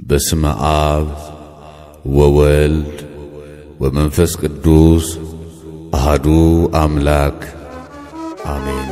በስመ አብ ወወልድ ወመንፈስ ቅዱስ አሃዱ አምላክ አሜን።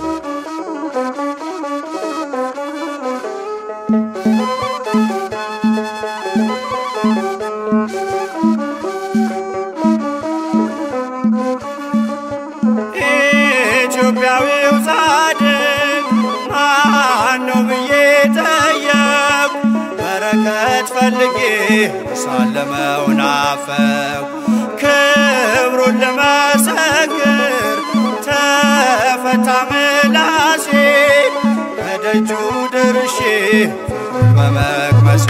ኢትዮጵያዊው ጻድቅ ማነው ብዬ ጠየቁ። በረከት ፈልጌ ሳለመው ናፈቁ። ክብሩን ልመሰክር ተፈታ ምላሴ ከደጁ ደርሼ ፍቅሩን በመቅመሴ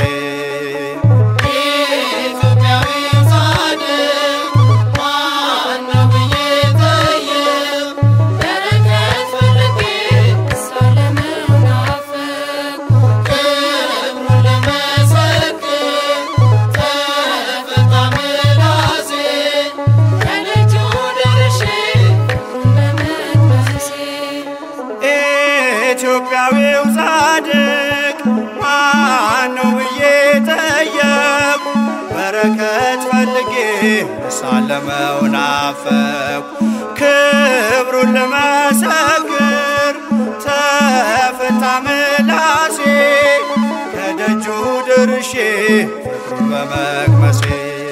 ኢትዮጵያዊው ጻድቅ ማነው ብዬ ጠየቁ። በረከት ፈልጌ ሳለመው ናፈቁ። ክብሩን ልመሰክር ተፈታ ምላሴ ከደጁ ደርሼ ፍቅሩን በመቅመሴ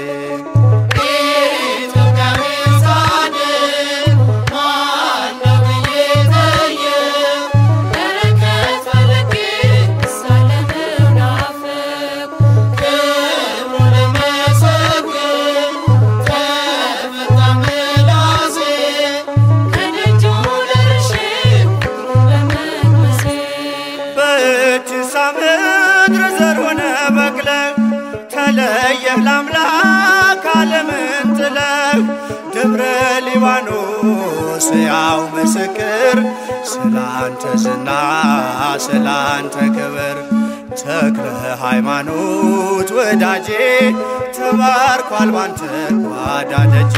በእጅሳ ምድር ዘር ሆነ በቅለህ ተለየህ ለአምላክ ዓለምን ጥለህ ደብረ ሊባኖስ ያው ምስክር ስላንተ ዝና ስላንተ ክብር ተክለ ሃይማኖት ወዳጄ ተባርኳል ባንተ ጓዳ ደጄ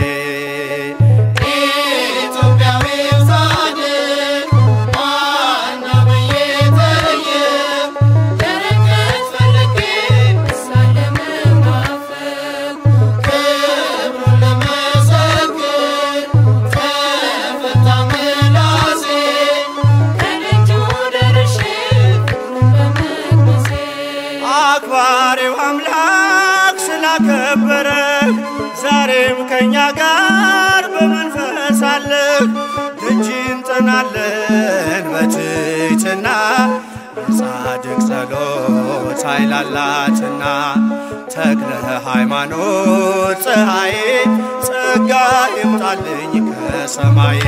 አክባሪው አምላክ ስላከበረ ዛሬም ከእኛ ጋር በመንፈስ አለህ። ደጅ እንጠናለን በትሕትና የጻድቅ ጸሎት ኃይል አላትና ተክለ ሃይማኖት ፀሐዬ ጸጋ ይምጣልኝ ከሰማይ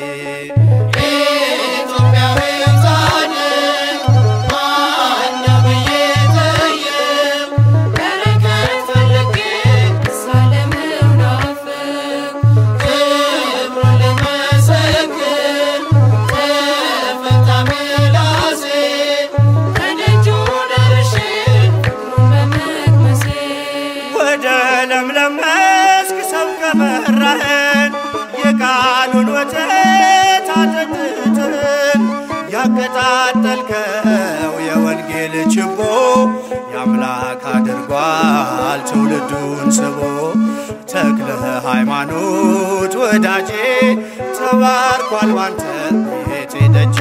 ወደ ለምለም መስክ ሰብከ መራህን የቃሉን ወተት አጠጥተን ያቀጣጠልከው የወንጌል ችቦ የአምላክ አድርጓል ትውልዱን ስቦ ተክለ ሃይማኖት ወዳጄ ተባርኳል ባንተ ቤቴ ደጄ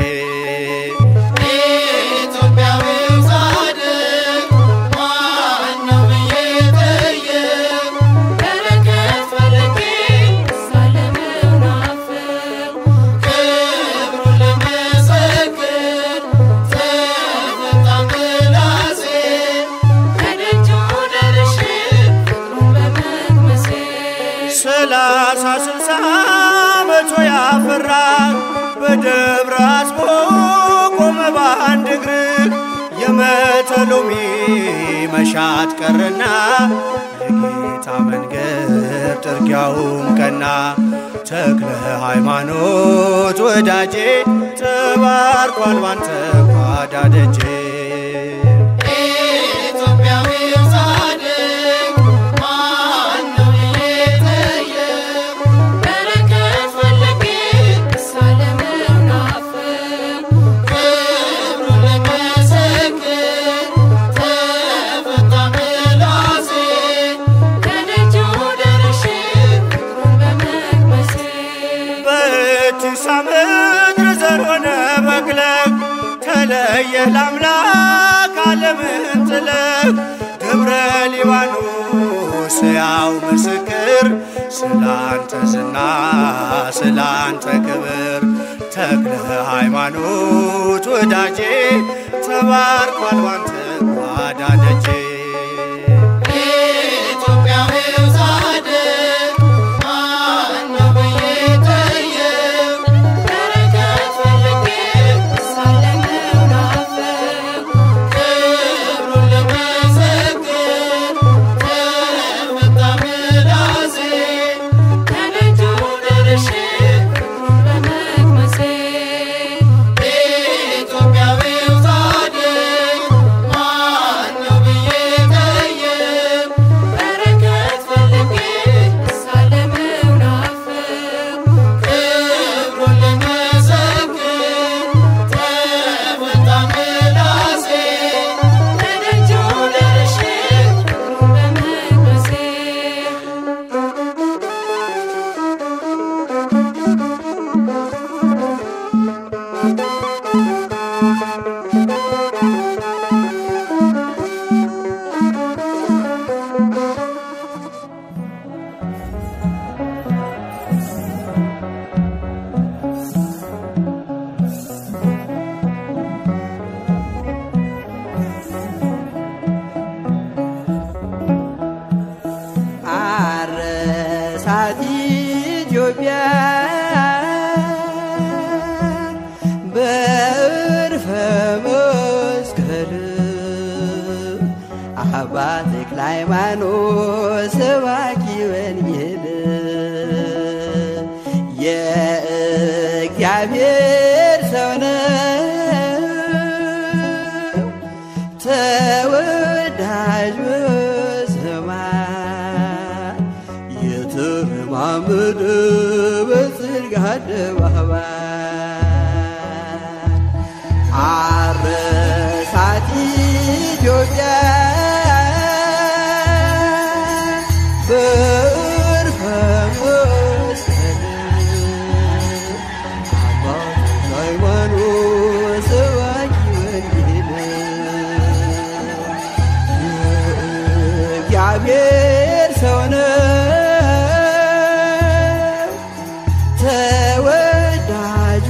ሰላሳ ስልሳ መቶ ያፈራ በደብረ አስቦ ቆመ በአንድ እግር የመተሎሚ መሻት ቀረና የጌታ መንገድ ጥርጊያውም ቀና ተክለ ሃይማኖት ወዳጄ ተባርኳል ባንተ ጓዳ ደጄ ክብሩ ለመሰክር ተፈታ ተለየህ ለአምላክ ዓለምን ጥለህ ደብረ ሊባኖስ ያው ምስክር ስላንተ ዝና ስላንተ ክብር ተክለ ሃይማኖት ወዳጄ ተባርኳል ባንተ ጓዳ ደጄ ኢትዮጵያዊው ጻድቅ ማነው ብዬ ጠየቅ በረከት ፈልጌ ሳለምነው ናፍቅ ክብሩን ልመሰክር ተመታ ምላሴ ከደጁ ደርሼ ክብሩን በመቅመሴ ኢትዮጵያዊው ጻድቅ ማነው ብዬ ጠየቅ በረከት ፈልጌ ሳለምነው ናፍቅ ክብሩን ልመሰክር ተመታ ምላሴ ከደጁ ደርሼ ክብሩን በመቅመሴ አረሳት ኢትዮጵያ በዕርፈ መስቀል አባ ተክለ ሃይማኖት ሰባኪ ወንጌል የእግዚአብሔር ሰው ነው ተወዳጅ በሰማይ የተረማመደ በጽድቅ አደባባይ አረሳት ኢትዮጵያ በዕርፈ መስቀል አባቶች ሃይማኖት ሰባኪ ወንጌል የእግዚአብሔር ሰው ነው ተወዳጅ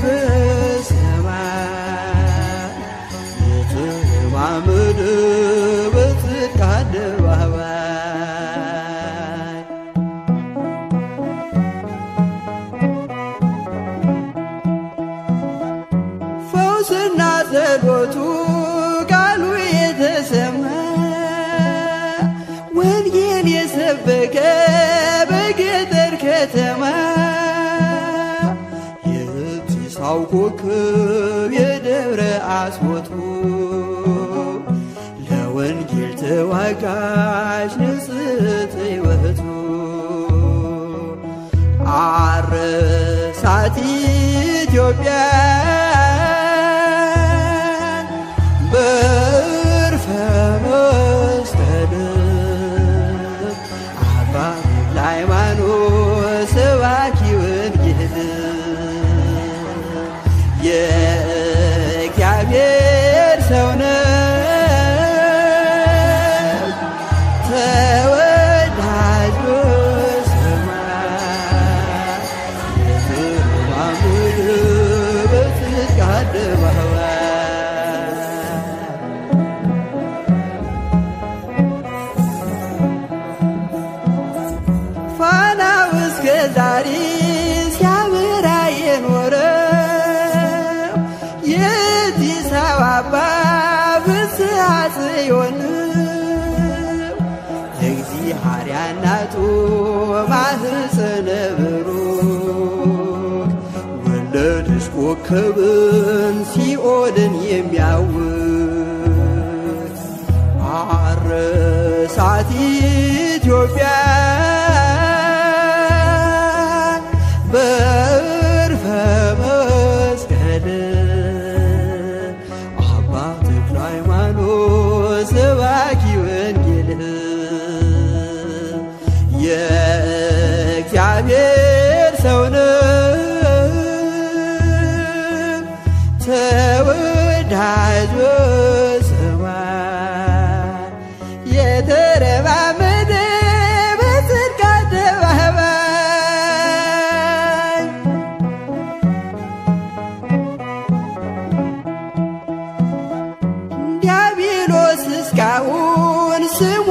በሰማይ የተለማመደ በጽድቅ አደባባይ ፈውስና ጸሎቱ ቃሉ የተሰማ ወንጌል የሰበከ በገጠር ከተማ የብሲሳው ኮከብ የደብረ አስቦቱ ለወንጌል ተዋጋሽ ንጽሕት ሕይወቱ አረሳት ኢትዮጵያ በዕርፈ መስቀል አባ ተክለ ሃይማኖት ሰባኪ ወንጌል የእግዚአብሔር ሰው ነው ተወዳጅ በሰማይ የተረማመደ በጽድቅ አደባባይ ፋናው እስከ ዛሬ ሲያበራ የኖረው የአዲስ አበባ ፍስሐ ጽዮን የእግዚአብሔር እናቱ ማህፀነ ብሩክ ወለደች ኮከብን ሲኦልን የሚያውቅ አረሳት ኢትዮጵያ በዕርፈ መስቀል አባ ተክለ ሃይማኖት ሰባኪ ወንጌል የእግዚአብሔር ሰው ነው ተወዳጅ ቁላውን ስሙ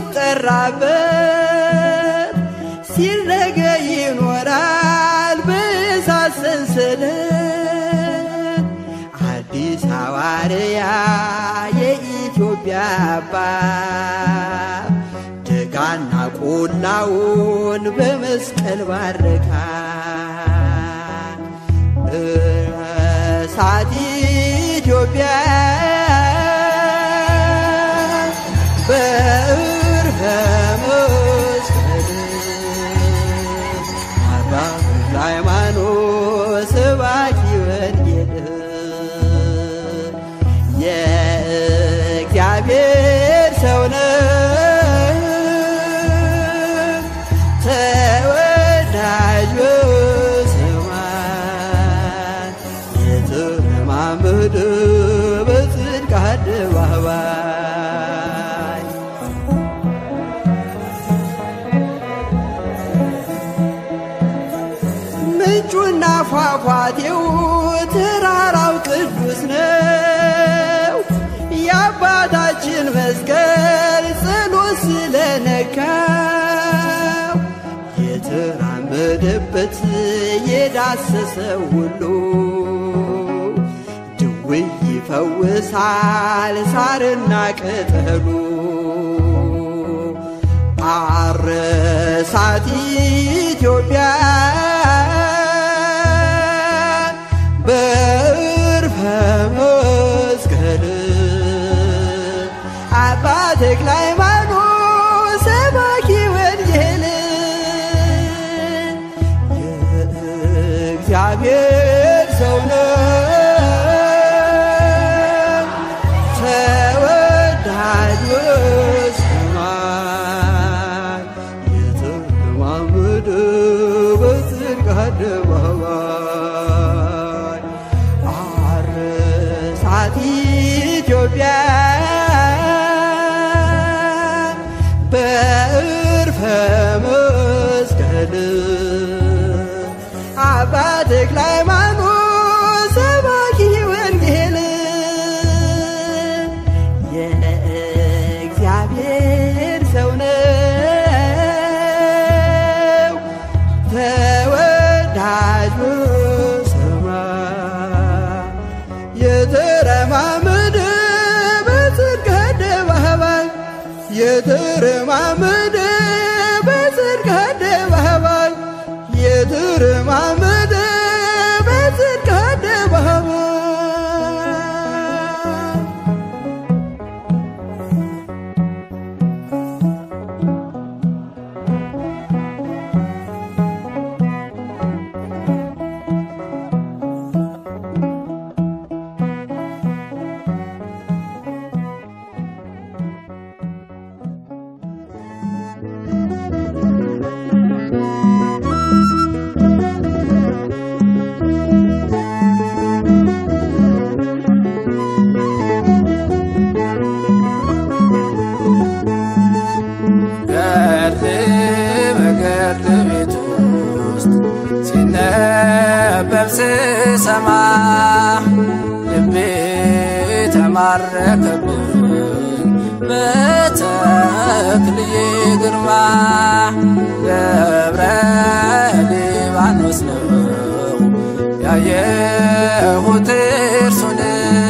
ሲጠራበት ሲረገ ይኖራል በእሳት ሰንሰለት አዲስ ሐዋርያ የኢትዮጵያ አባት ደጋና ቆላውን በመስቀል ባረካ እሳት ኢትዮጵያ በዕርፈ መስቀል አባ ተክለ ሃይማኖት ሰባኪ ወንጌል የእግዚአብሔር ሰው ነው ተወዳጅ በሰማይ የተለማመደ በጽድቅ አደባባይ ምንጩና ፏፏቴው ተራራው ቅዱስ ነው። የአባታችን መስቀል ጸሎት ስለነካው የተራመደበት የዳሰሰ ሁሉ ድውይ ይፈውሳል ሳርና ቅጠሉ አረሳት ኢትዮጵያ በዕርፈ መስቀል አባ ተክለ ሃይማኖት ሰባኪ ወንጌል የእግዚአብሔር ሰው ነው ተወዳጅ በሰማይ የተለማመደ በጽድቅ አደባባይ አረሳት ኢትዮጵያ በዕርፈ መስቀል አባ ተክለ ሃይማኖት ሰባኪ ወንጌል የእግዚአብሔር ሰው ነው ተወዳጅ በሰማይ የተረማመደ በጽድቅ አደባባይ የተረማመደ በጽድቅ አደባባይ የተረማመደ በጽድቅ አደባባይ ገድል በገድል ቤት ውስጥ ሲነበብ ስሰማ ልቤ ተማረከብኝ በተክልዬ ግርማ ደብረ ሊባኖስ ነው ያየሁት እርሱን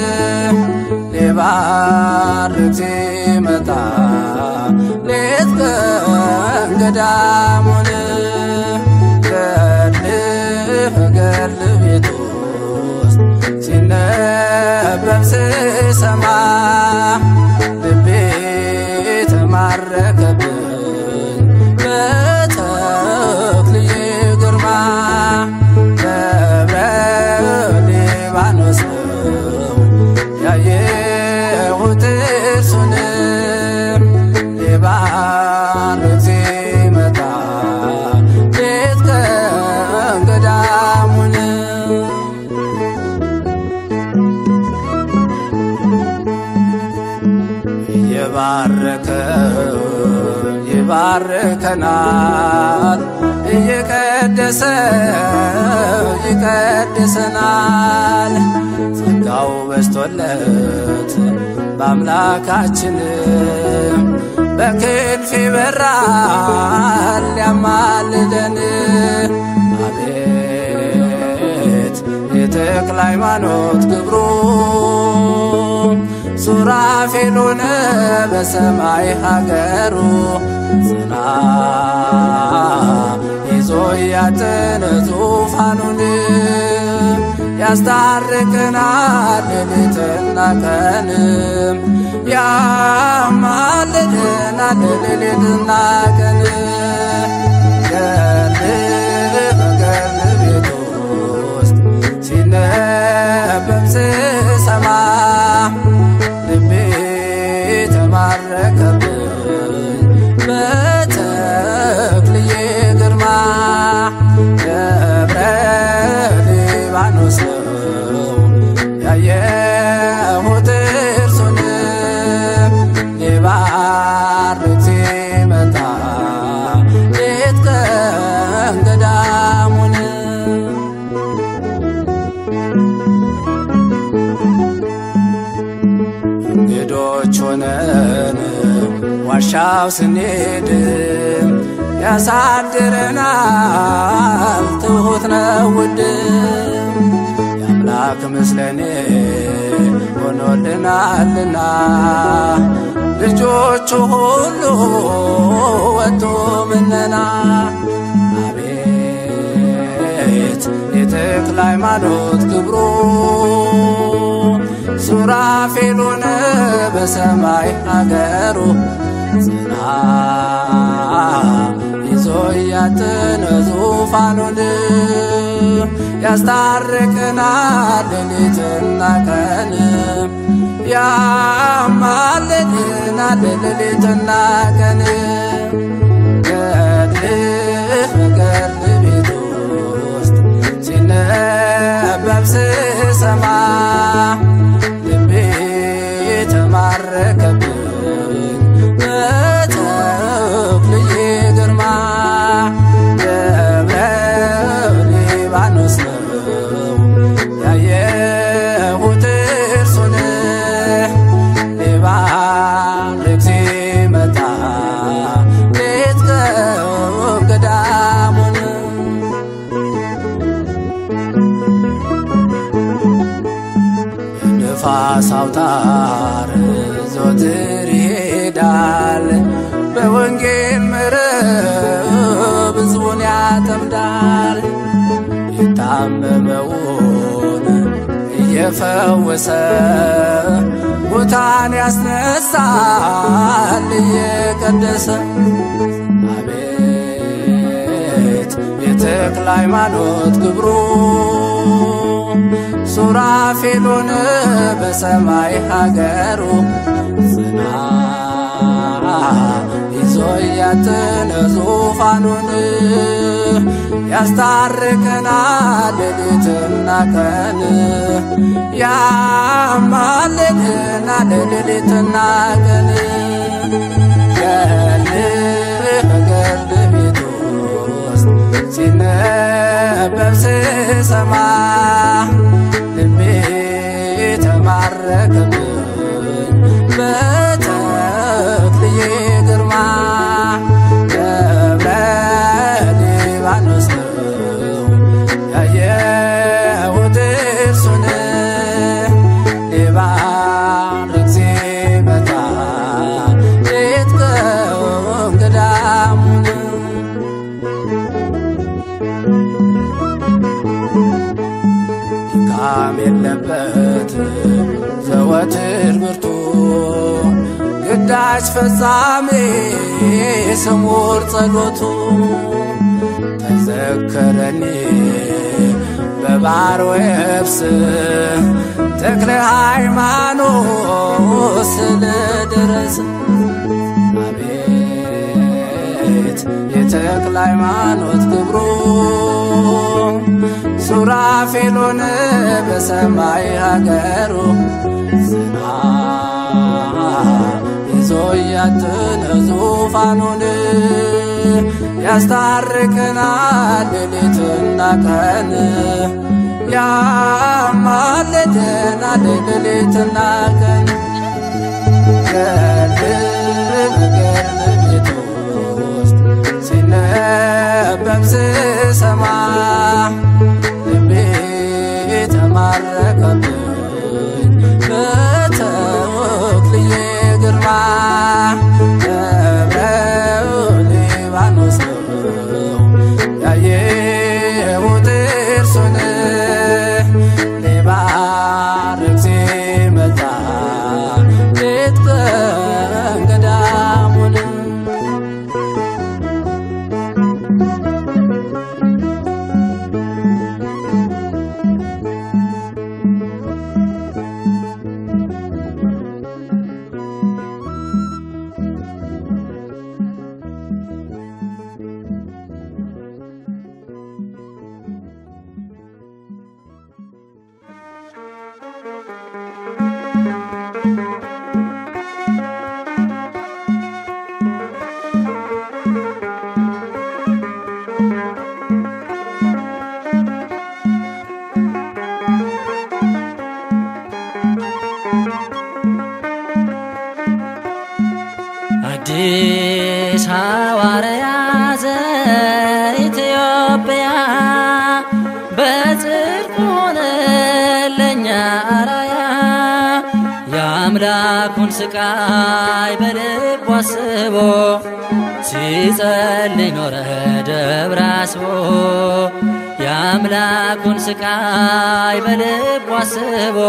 ሊባርክ ሲመጣ ሌት ቀን ገዳሙን ገድል ገድል ቤት ውስጥ ሲነበብ ስሰማ ልቤ ተማረከብኝ በተክልዬ ግርማ ደብረ ሊባኖስ ነው ያየሁት እርሱን ሊባርክ ሲመጣ ሌት ቀን ገዳሙን እየባረከ ይባርከናል እየቀደሰ ይቀድሰናል ጸጋው በስቶለት በአምላካችን በክንፍ ይበራል ያማልደን አቤት የተክለ ሃይማኖት ክብሩ ሱራፌል ሆነ በሰማይ ሀገሩ ጽና ይዞ ያተነ ዙፋኑን ያስታርቅናል ሌሊትና ቀንም ያማልደናል ሌሊትና ቀን ገድልህ በገድል ቤት ውስጥ ሲነበብ ስሰማ ልቤ ተማረከብኝ በተክልዬ ግርማ ደብረ ሊባኖስ ነው ያየሁት እርሱን ሊባርክ ሲመጣ ሌት ቀን ገዳሙን እንግዶች ሆነን ዋሻው ስንሄድ ያሳድረናል ትሁት ነው ውድ የአምላክ ምስለኔ ሆኖልናልና ልጆቹ ሁሉ ወጡ ምነና አቤት የተክለ ሃይማኖት ክብሩ ሱራፌል ሆነ በሰማይ አገሩ ጽና ይዞ ያተነ ዙፋኑን ያስታርቅናል ሌሊትና ቀን ያማልድናል ሌሊትና ቀን ገድልህ በገድል ቤት ውስጥ ሲነበብ ስሰማ ልቤ ተማረከብኝ በተክልዬ ግርማ ደብረ ሊባኖስ ነው ያየሁት እርሱን ሊባርክ ሲመጣ ሌት ቀን ገዳሙን ንፋስ አውታር ዘወትር ይሄዳል በወንጌል መረብ ሕዝቡን ያጠምዳል የታመመውን እየፈወሰ ሙታን ያስነሳል እየቀደሰ አቤት የተክለ ሃይማኖት ክብሩ ሱራፌል ሆነ በሰማይ ሀገሩ ጽና ይዞ ያተነ ዙፋኑን ያስታርቀናል ሌሊትና ቀን ያማልደናል ሌሊትና ቀን ገድልህ በገድል ቤት ውስጥ ሲነበብ ስሰማ ልቤ ተማረከብኝ በተክልዬ ግርማ ደብረ ሊባኖስ ነው ያየሁት እርሱን ሊባርክ ሲመጣ ሌት ቀን ገዳሙን ድካም የለበት ዘወትር ብርቱ ግዳጅ ፈጻሜ ስሙር ጸሎቱ ተዘከረኒ በባሕር ወየብስ ተክለ ሃይማኖት ስለ ድረስ አቤት የተክለ ሃይማኖት ክብሩ ሱራፌል ሆነ በሰማይ ሀገሩ ጽና ይዞ ያትነ ዙፋኑን ያስታርቀናል ሌሊትና ቀን ያማልደናል ሌሊትና ቀን ገድል በገድል አዲስ ሐዋርያ ዘኢትዮጵያ በጽድቅ ሆነ ለእኛ አራያ የአምላኩን ስቃይ በልቡ አስቦ ሲጸልይ ኖረ ደብረ አስቦ የአምላኩን ስቃይ በልቡ አስቦ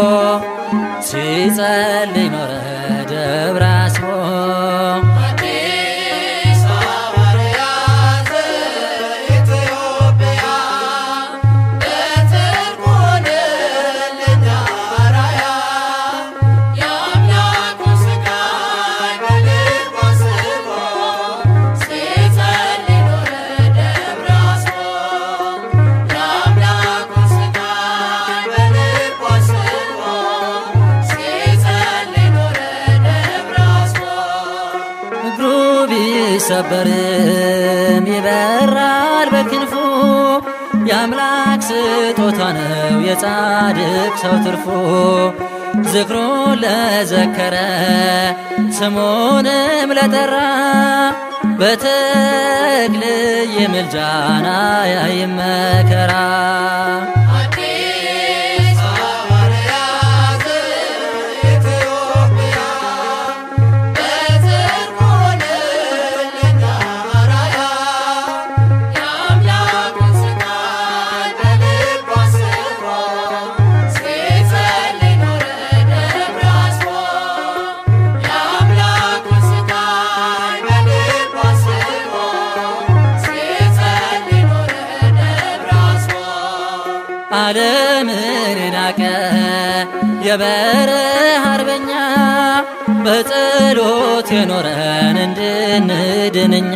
ሲጸልይ ኖረ ደብረ አስቦ አዲስ ሐዋርያ ዘኢትዮጵያ በጽድቅ ሆነ ለእኛ አራያ የአምላኩን ስቃይ በልቡ አስቦ ሲጸልይ ኖረ ደብረ አስቦ የአምላኩን ስቃይ በልቡ አስቦ ሲጸልይ ኖረ ደብረ አስቦ እግሩ ቢሰበርም ይበራል በክንፉ የአምላክ ስጦታ ነው የጻድቅ ሰው ትርፉ ዝክሩን ለዘከረ ስሙንም ለጠራ በተክል የምልጃና ያይመከራ አዲስ ሐዋርያ ዘኢትዮጵያ በጽድቅ ሆነ ለእኛ አራያ የአምላኩን ስቃይ በልቡ አስቦ ሲጸልይ ኖረ ደብረ አስቦ የአምላኩን ስቃይ በልቡ አስቦ ሲጸልይ ኖረ ደብረ አስቦ ዓለምን የናቀ የበረሃ አርበኛ በጸሎት የኖረን እንድንድንኛ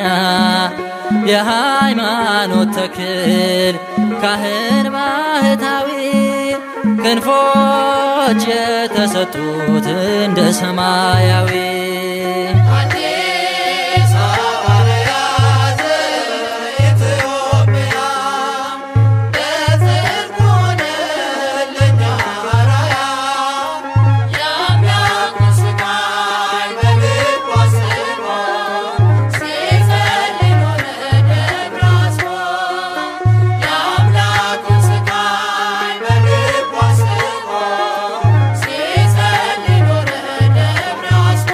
የሃይማኖት ተክል ካህን ባህታዊ ክንፎች የተሰጡት እንደ ሰማያዊ አዲስ ሐዋርያ ዘኢትዮጵያ በጽድቅ ሆነ ለእኛ አራያ የአምላኩን ስቃይ በልቡ አስቦ ሲጸልይ ኖረ ደብረ አስቦ የአምላኩን ስቃይ በልቡ አስቦ ሲጸልይ ኖረ ደብረ አስቦ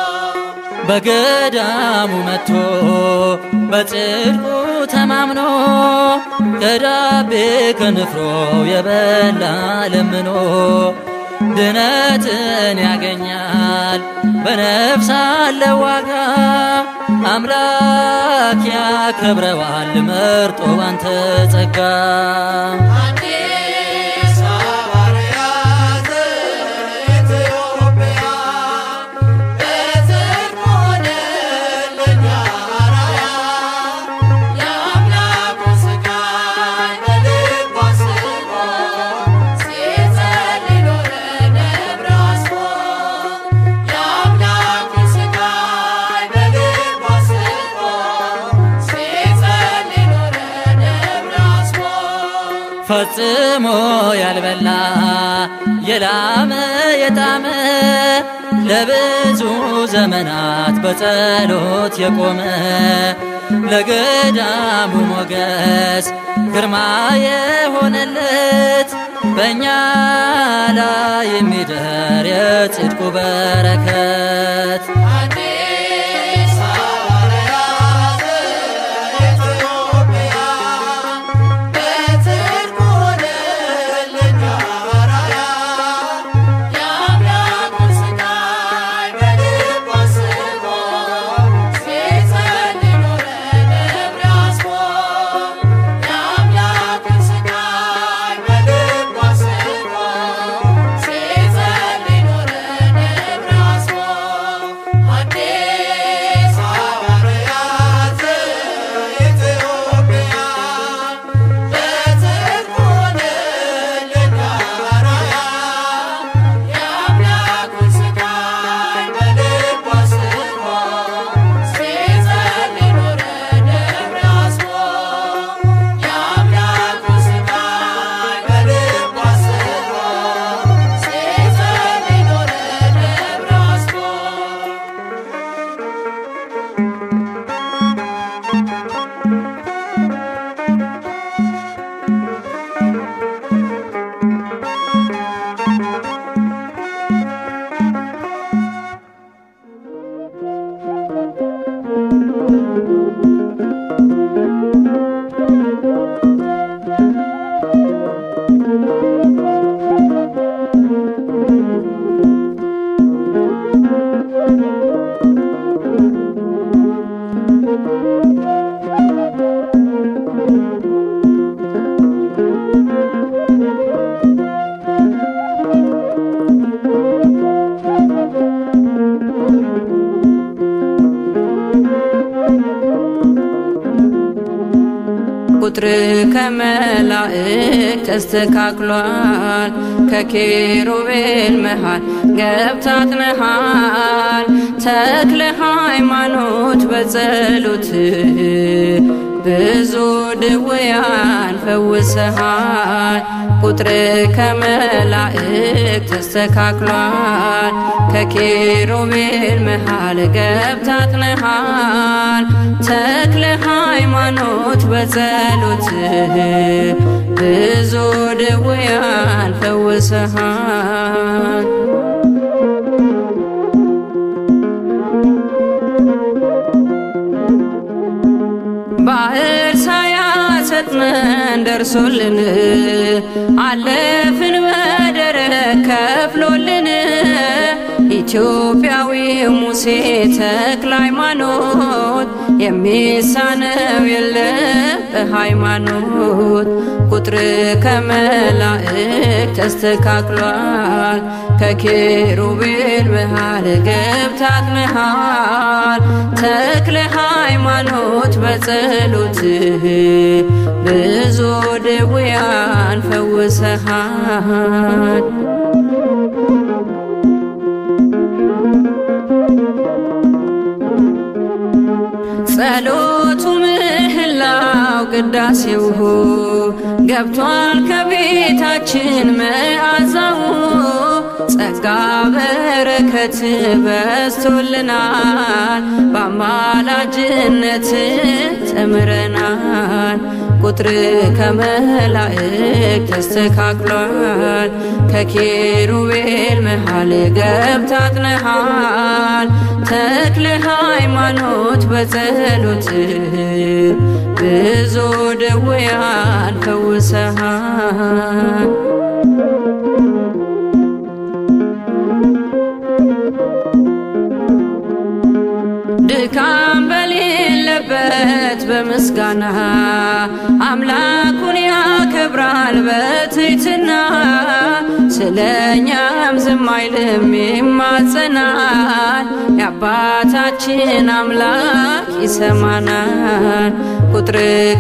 በገዳሙ መጥቶ በጽድቁ ተማምኖ ከዳቤ ከንፍሮ የበላ ለምኖ ድነትን ያገኛል በነፍስ አለ ዋጋ አምላክ ያከብረዋል መርጦ ባንተ ጸጋ አዲስ ሐዋርያ ዘኢትዮጵያ በጽድቅ ሆነ ለእኛ አራያ የአምላኩን ስቃይ በልቡ አስቦ ሲጸልይ ኖረ ደብረ አስቦ የአምላኩን ስቃይ በልቡ አስቦ ሲጸልይ ኖረ ደብረ አስቦ ፈጽሞ ያልበላ የላመ የጣመ ለብዙ ዘመናት በጸሎት የቆመ ለገዳሙ ሞገስ ግርማ የሆነለት በእኛ ላይ የሚደር የጽድቁ በረከት አዲስ ሐዋርያ ዘኢትዮጵያ በጽድቅ ሆነ ለእኛ አራያ የአምላኩን ስቃይ በልቡ አስቦ ሲጸልይ ኖረ ደብረ አስቦ የአምላኩን ስቃይ በልቡ አስቦ ሲጸልይ ኖረ ደብረ አስቦ ቁጥር ከመላእክ ተስተካክሏል። ከኪሩቤል መሃል ገብታጥነሃል። ተክለ ሃይማኖት በጸሎት ብዙ ድውያን ፈውሰሃል። ቁጥር ከመላእክ ተስተካክሏል። ከኪሩቤል መሃል ገብታጥነሃል። ተክለ ሃይማኖት በጸሎት ብዙ ድውያን ፈውሰሃል። ባህር ሳያሰጥመን ደርሶልን አለፍን በደረቅ ከፍሎልን ኢትዮጵያዊው ሙሴ ተክለ ሃይማኖት የሚሳነው የለም በሃይማኖት ቁጥር ከመላእክ ተስተካክሏል። ከኪሩቤል መሃል ገብታጥነሃል። ተክለ ሃይማኖት በጸሎትህ ብዙ ድውያን ፈውሰሃል። ጸሎቱ ምህላው ቅዳሴው ገብቷል ከቤታችን መዓዛው ጸጋ በረከት በስቶልናል በአማላጅነት ተምረናል ቁጥር ከመላእክ ተስተካክሏል ከኪሩቤል መሃል ገብታጥነሃል ተክለ ሃይማኖት በጸሎት ብዙ ድውያን ፈውሰሃል ድካም በሌለበት በምስጋና አምላኩን ያከብራል በትሕትና ስለኛም ዝም አይልም ይማጸናል የአባታችን አምላክ ይሰማናል ቁጥር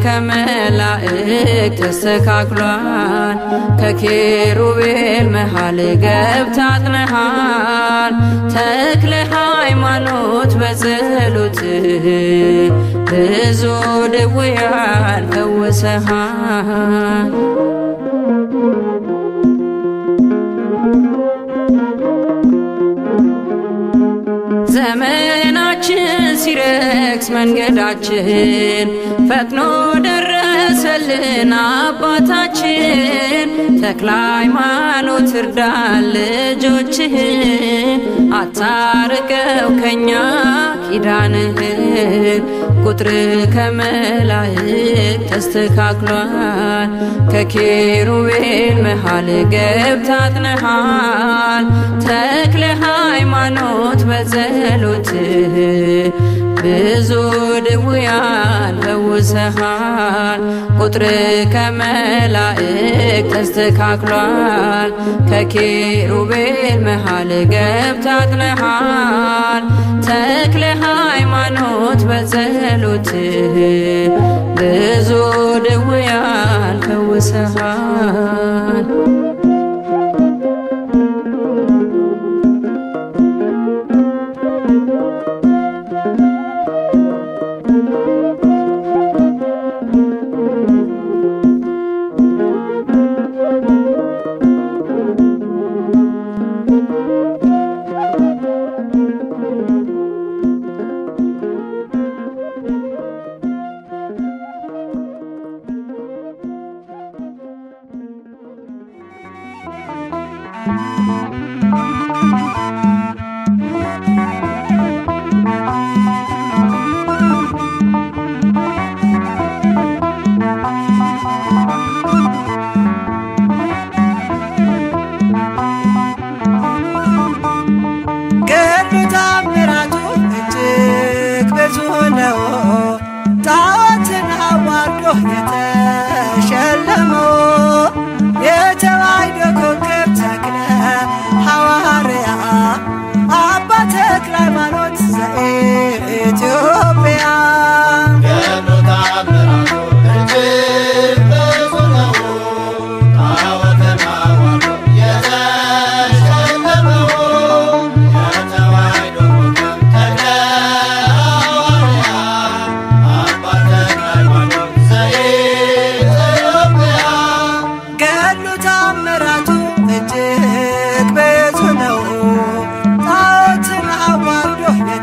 ከመላእክ ተስተካክሏል ከኪሩቤል መሃል ገብታጥነሃል ተክለ ሃይማኖት በጸሎት ብዙ ድውያን ፈውሰሃል ዘመናችን ሲረክስ መንገዳችን ፈጥኖ ደረሰልን አባታችን ተክለ ሃይማኖት እርዳን ልጆችህን አታርቀው ከኛ ኪዳንህን ቁጥር ከመላእክ ተስተካክሏል ከኪሩቤል መሃል ገብታጥነሃል ተክለ ሃይማኖት በጸሎትህ ብዙ ድውያን ፈውሰሃል ቁጥር ከመላእክ ተስተካክሏል ከኪሩቤል መሃል ገብታጥነሃል ተክለ ሃይማኖት በጸሎትህ ብዙ ድውያን ፈውሰሃል ገድሉ ታምራቱ እጅግ ብዙ ነው። የተሸለመው የተዋሕዶ ኮከብ ተክለ ሐዋርያ አባ ተክለ ሃይማኖት ዘኢትዮጵያ ገድሉ ታምራቱ እጅግ ብዙ ነው። ጣዖትን አዋርዶ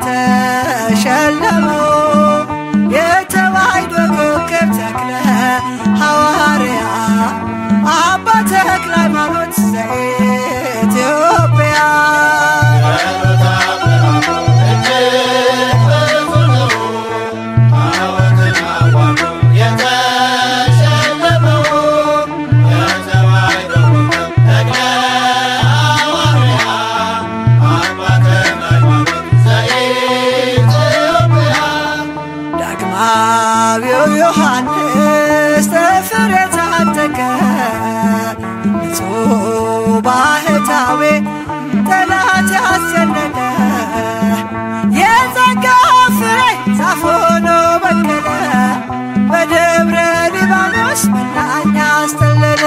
የተሸለመው የተዋሕዶ ኮከብ ተክለ ሐዋርያ አባ ተክለ ሃይማኖት ዘኢትዮጵያ ዳግማዊው ዮሐንስ ጥፍር የታጠቀ ንጹሕ ባህታዊ ጠላት ያስጨነቀ የጸጋ ፍሬ ዛፍ ሆኖ በቀለ በደብረ ሊባኖስ መናኛ አስተለለ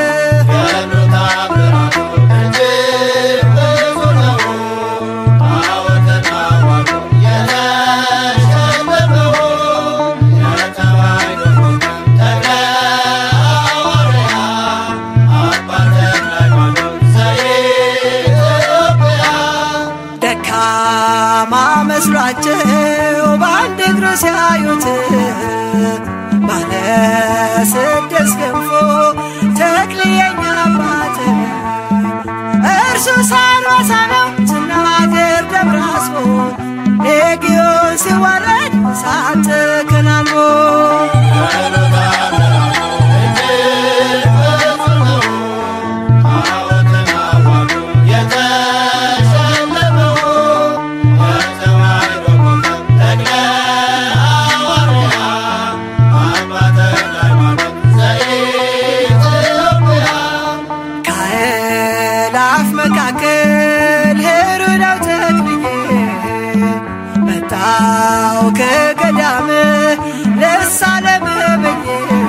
ደካማ መስሏቸው በአንድ እግሩ ሲያዩት ባለ ስድስት ክንፎ ተክልየኛ አባት እርሱ ሳንባሳ ነው ስናገር ደብረ አስቦ ሌጊዮን ሲዋረድ እሳት ተከናንቦ ከአእላፍ መካከል ሄሮዳው ተክልዬ መጣው ከገዳም ልሳለምህ ብዬ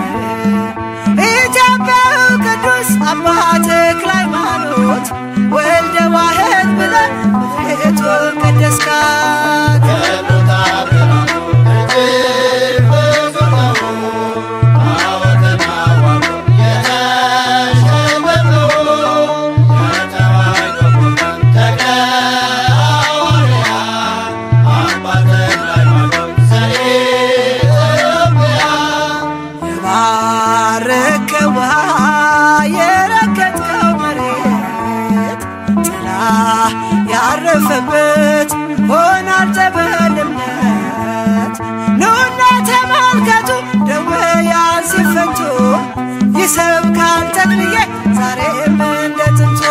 ኢትዮጵያዊ ቅዱስ አባ ተክለ ሃይማኖት ወልደ ዋሕድ ብለህ ምድሪቱን ቀደስካት የባረከው ውሃ የረገጥከው መሬት ጥላ ያረፈበት ሆናል ጠበልነት ኑና ተመልከቱ ደዌያን ሲፈቱ ይሰብካል ተክልዬ ዛሬም እንደ ጥንቱ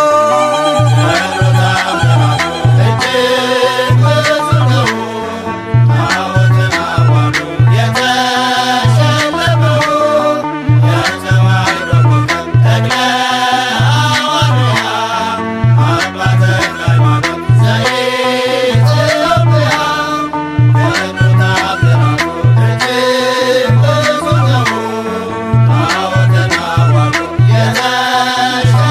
Yeah.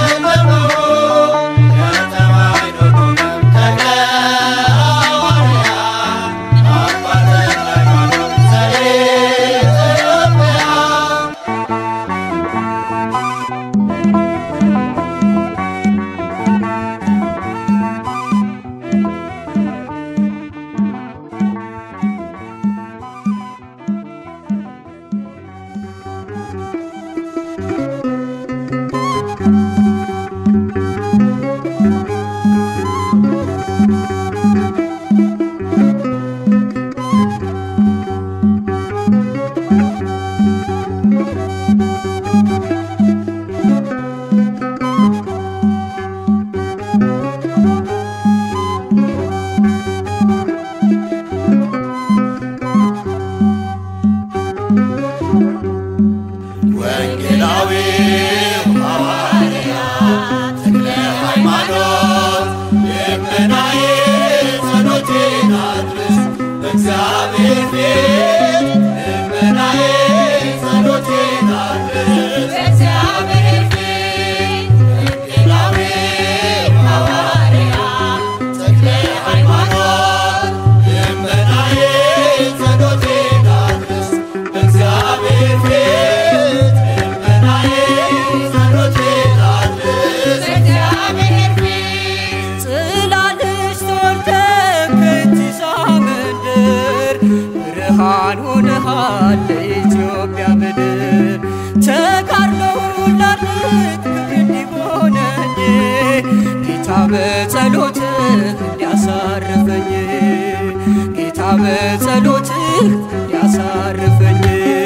ሆነሃል ለኢትዮጵያ ምድር ተጋድሎውን ላድርግ እንዲሆነኝ ጌታ በጸሎትህ እንዲያሳርፈኝ ጌታ በጸሎትህ እንዲያሳርፈኝ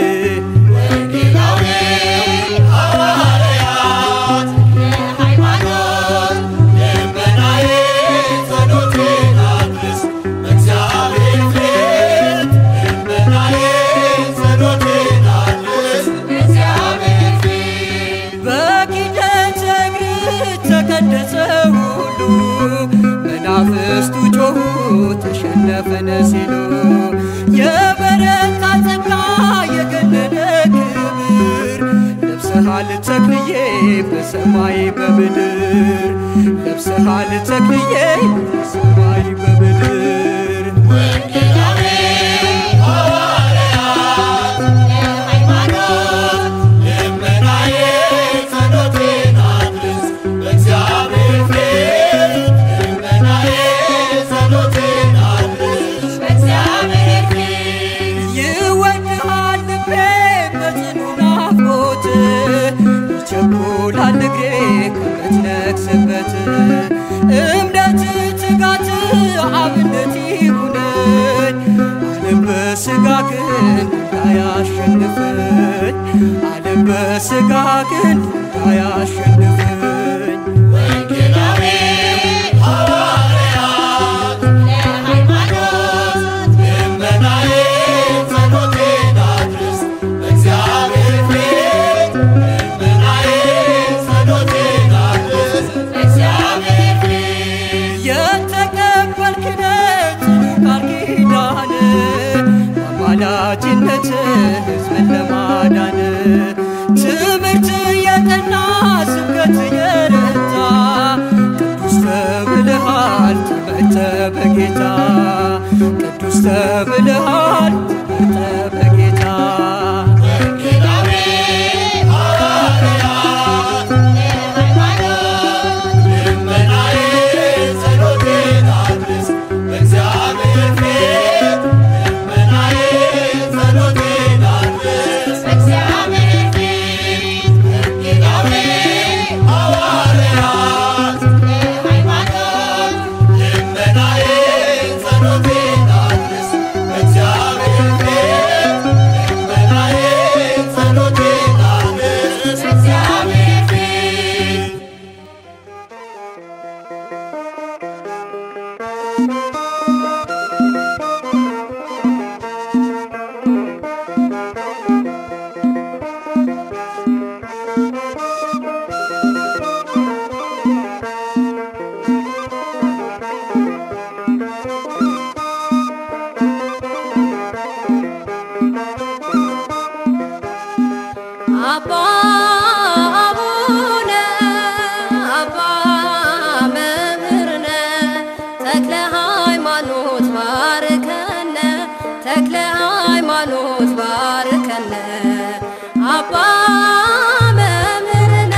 በኪደት እግር ተቀደሰ ሁሉ መናፍስቱ ጮኹ ተሸነፈነ ሲሉ የበረታ ጸጋ የገነነ ክብር ለብሰሃል ተክልዬ በሰማይ በምድር ለብሰሃል ተክልዬ በሰማይ በምድር ይወድሃል ልቤ በጽኑ ናፍቆት ይቸኩላል እግሬ ከምትነግስበት እምነት ትጋት አብነት ይሁነኝ ዓለም በሥጋ ግን እንዳያሸንፈኝ ዓለም በሥጋ ግን እንዳያሸንፈኝ የተቀበልክነት ቃል ኪዳን አማላጅነት ሕዝብን ለማዳን ትምህርት የጠና ስብከት የረታ ቅዱስ ተብልሃል ትምህርተ በጌታ ቅዱስ ተብልሃል ትምህርተ በጌታ አባ አቡነ አባ መምህርነ ተክለ ሃይማኖት ባርከነ ተክለ ሃይማኖት ባርከነ አባ መምህርነ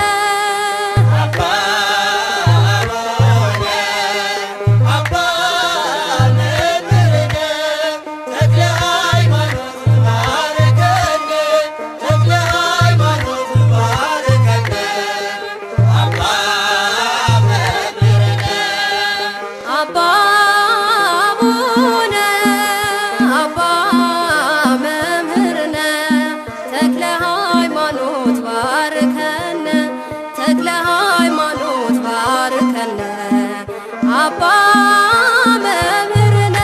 አባ አቡነ አባ መምህርነ ተክለ ሃይማኖት ባርከነ ተክለ ሃይማኖት ባርከነ አባ መምህርነ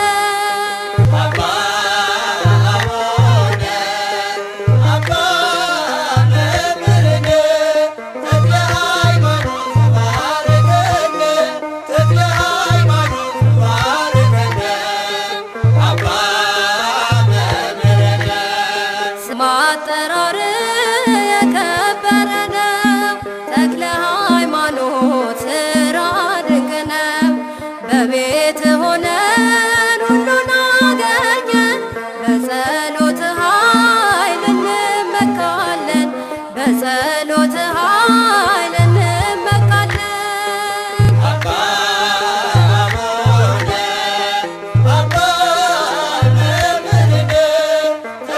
ስም አጠራር የከበረ ነው። ተክለ ሃይማኖት ስራ ድንቅ ነው። በቤት ሆነን ሁሉን አገኘን። በጸሎት ኃይል እንመካለን። በጸሎት ኃይል እንመካለን። አባ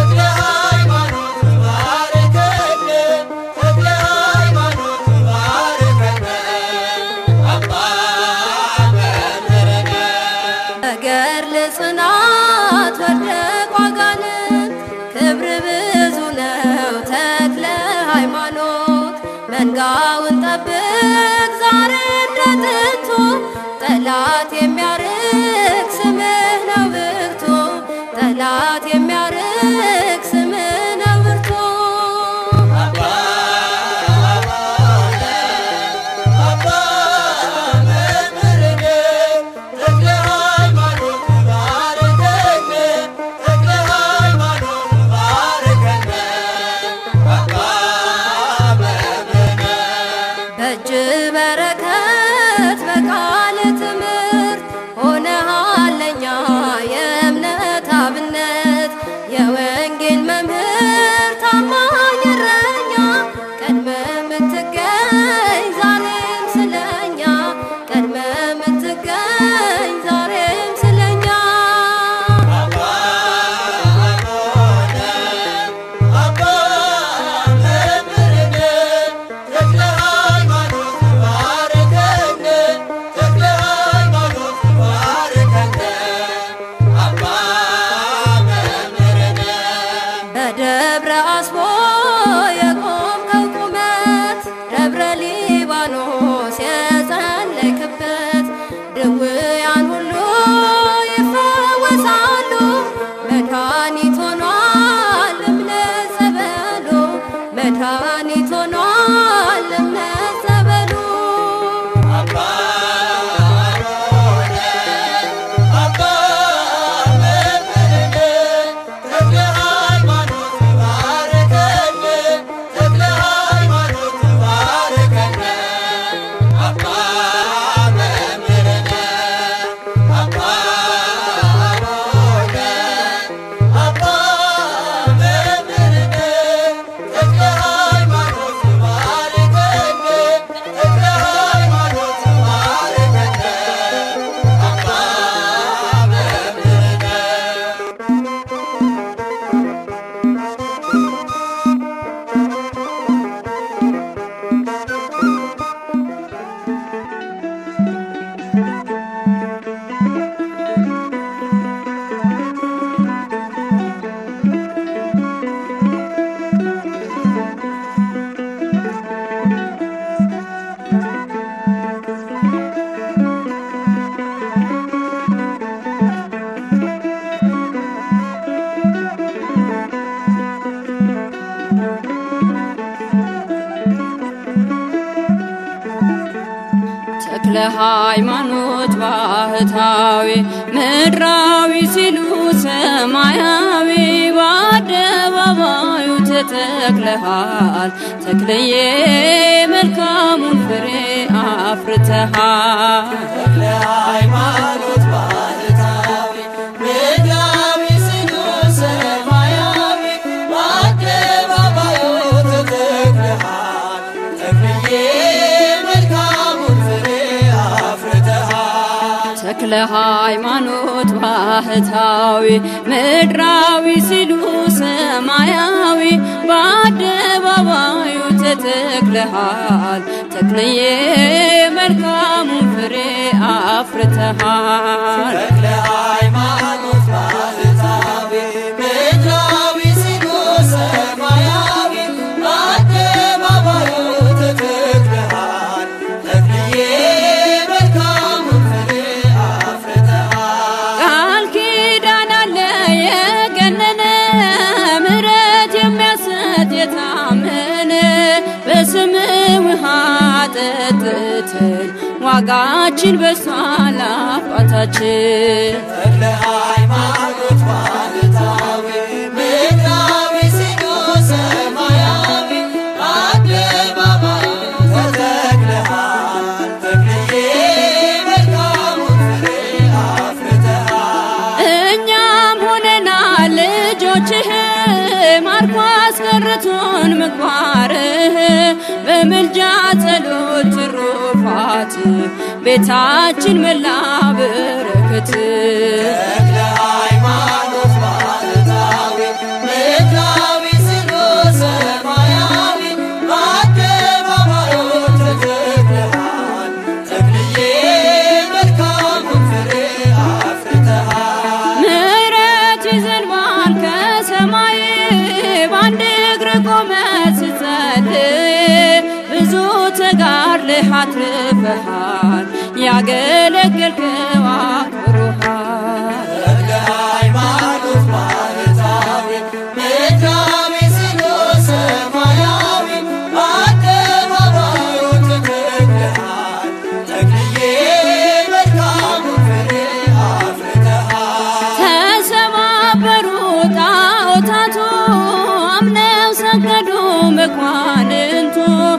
የወንጌል መምህር ታማኝ እረኛ ቀድመ የምትገኝ ዛሬም ስለኛ ቀድመ የምትገኝ ዛሬም ስለኛ በደብረ አስቦ የቆምከው ቁመት ደብረ ሊባኖስ የጸለይክበት ድውያን ሁሉ ይፈወሳሉ። መድኃኒት ሆኗል እምነት ጸበሉ መድኃኒት ሆኗል እምነት ጸበሉ ተክለ ሃይማኖት ባህታዊ ምድራዊ ሲሉ ሰማያዊ በአደባባዩ ተተክለሃል ተክለዬ መልካሙን ፍሬ አፍርተሃል ሃይማኖት ባህታዊ ምድራዊ ሲሉ ሰማያዊ በአደባባዩ ተተክለሃል ተክልዬ መልካሙን ፍሬ አፍርተሃል ተክለ ሃይማኖት ባህታዊ ምድራዊ ሲሉ ሰማያዊ በአደባባዩ ተተክለሃል ተክለዬ መልካሙን ፍሬ አፍርተሃል ተክለ ሃይማኖት ባህታዊ ምድራዊ ሲሉ ሰማያዊ በአደባባዩ ተተክለሃል ተክልዬ መልካሙን ፍሬ አፍርተሃል ቃል ኪዳን አለ የገነነ ምሕረት የሚያሰጥ የታመነ በስም ውሃ ጠጥተን ዋጋችን በሷል አባታችን ተክለ ሃይማኖት ባህታዊ ምድራዊ ሲሉ ሰማያዊ በአደባባዩ ተተክለሃል ተክልዬ መልካሙን ፍሬ አፍርተሃል እኛም ሆነናል ልጆችህ ማርኮ አስቀርቶን ምግባርህ በምልጃ ጸሎት ትሩፋት ቤታችን መላ በረከት ተክለ ሃይማኖት ባህታዊ ምድራዊ ሲሉ ሰማያዊ በአደባባዩ ተተክለሃል ተክልዬ መልካሙን ፍሬ አፍርተሃል ምሕረት ይዘንባል ከሰማይ በአንድ እግር ቆመ ስትጸልይ ብዙ ተጋድለህ አትርፈሃል ያገለገልከው አክብሮሃል ተክለ ሃይማኖት ባህታዊ ምድራዊ ሲሉ ሰማያዊ በአደባባዩ ተተክለሃል ተክልዬ መልካሙን ፍሬ አፍርተሃል ተሰባበሩ ጣዖታቱ አምነው ሰገዱ መኳንንቱ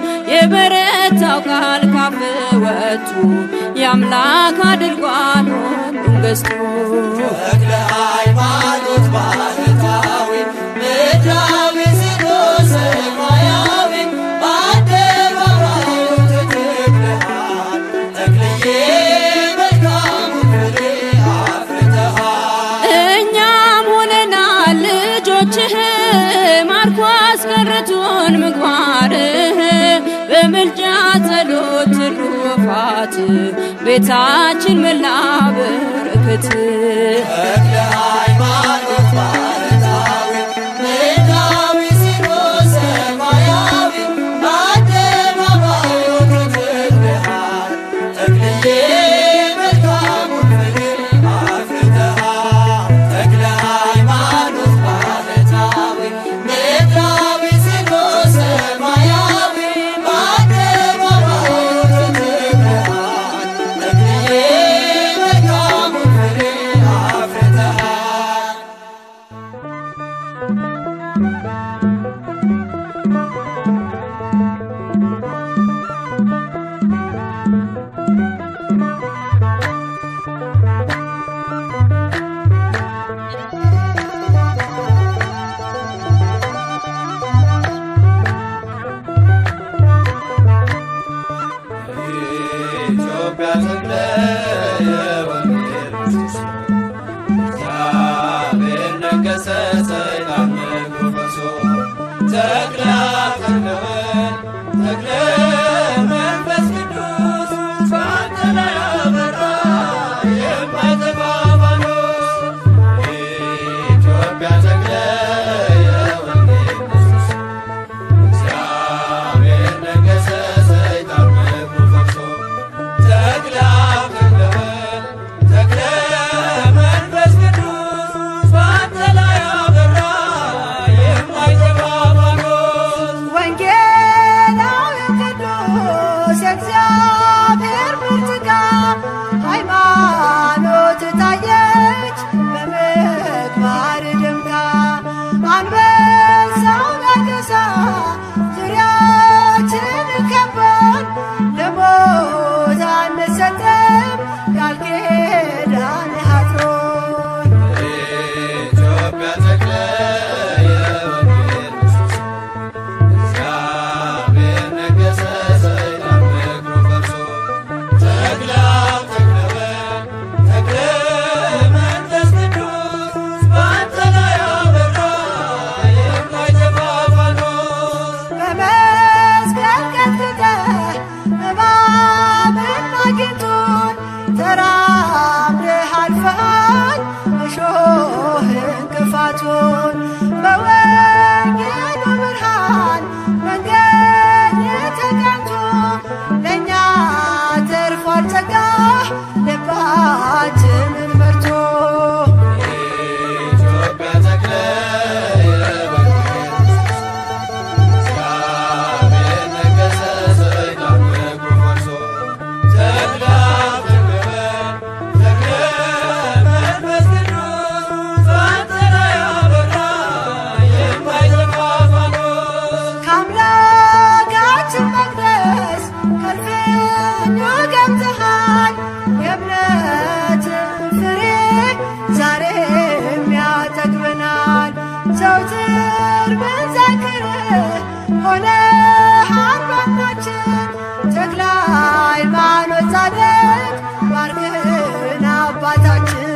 የበረታው ቃል ካፍ ወጡ የአምላክ አድርጓል ሁሉን ገዝቶ ተክለ ሃይማኖት ባህታዊ አስቀርቶን ምግባርህ በምልጃ ጸሎት ትሩፋት ቤታችን መላ በረከት ተክለ ሃይማኖት ባህታዊ ምድራዊ ሲኖስ ሰማያዊ በአደባባዩ ትትልሃል ተክልዬ መልካሙን ፍሬ አፍርተሃል ተክለ ሃይማኖት ባህታዊ ምድራዊ ሲኖስ ሰማያዊ በአደባባዩ ትትልሃል ተክልዬ መልካሙን ፍሬ አፍርተሃል ኢትዮጵያ ተክለ የወንጌል ምሰሶ እግዚአብሔር ነገሰ ሰይጣን እግሩ ፈርሶ ተክለ ተክለወልድ ተክለ መንፈስ ቅዱስ በአንተ ላይ አበራ የማይጠፋ ፋኖስ ኢትዮጵያ ተክለ የወንጌል ምሰሶ እግዚአብሔር ነገሰ ሰይጣን እግሩ ፈርሶ ተክለ ተክለወልድ ተክለ መንፈስ ቅዱስ በአንተ ላይ አበራ የማይጠፋ ፋኖስ ወንጌላዊ ቅዱስ የእግዚአብሔር ብርቱካን ሃይማኖት ታየች በምግባር ደምቃ አንበሳው ነገሳ ዙሪያችን ከበን ለሞት አንሰጥም ቃል ኪዳን አጥሮን ኢትዮጵያ ተክለ የወንጌል ምሰሶ እግዚአብሔር ነገሰ ሰይጣን እግሩ ፈርሶ ተክለ ተክለወልድ ተክለ መንፈስ ቅዱስ በአንተ ላይ አበራ የማይጠፋ ፋኖስ በመስቀል ቀጥቅጠህ እባብን አግኝቶን ተራምደህ አልፈሃል እሾህ እንቅፋቱን በወንጌሉ ብርሃን መንገድ ተቀንቶ ለእኛ ተርፏል ጸጋ ልባችንን መርቶ ኢትዮጵያ ተክለ የወንጌል ምሰሶ እግዚአብሔር ነገሰ ሰይጣን እግሩ ፈርሶ ተክለ ተክለወልድ ተክለ መንፈስ ቅዱስ በአንተ ላይ አበራ የማይጠፋ ፋኖስ ከአምላካችን መቅደስ ከልፍኙ ገብተሃል የእምነትን ፍሬ ዛሬም ያጠግበናል ዘውትር ብንዘክርህ ሆነሃል ባናችን ተክለ ሃይማኖት ጻድቅ ባርክን አባታችን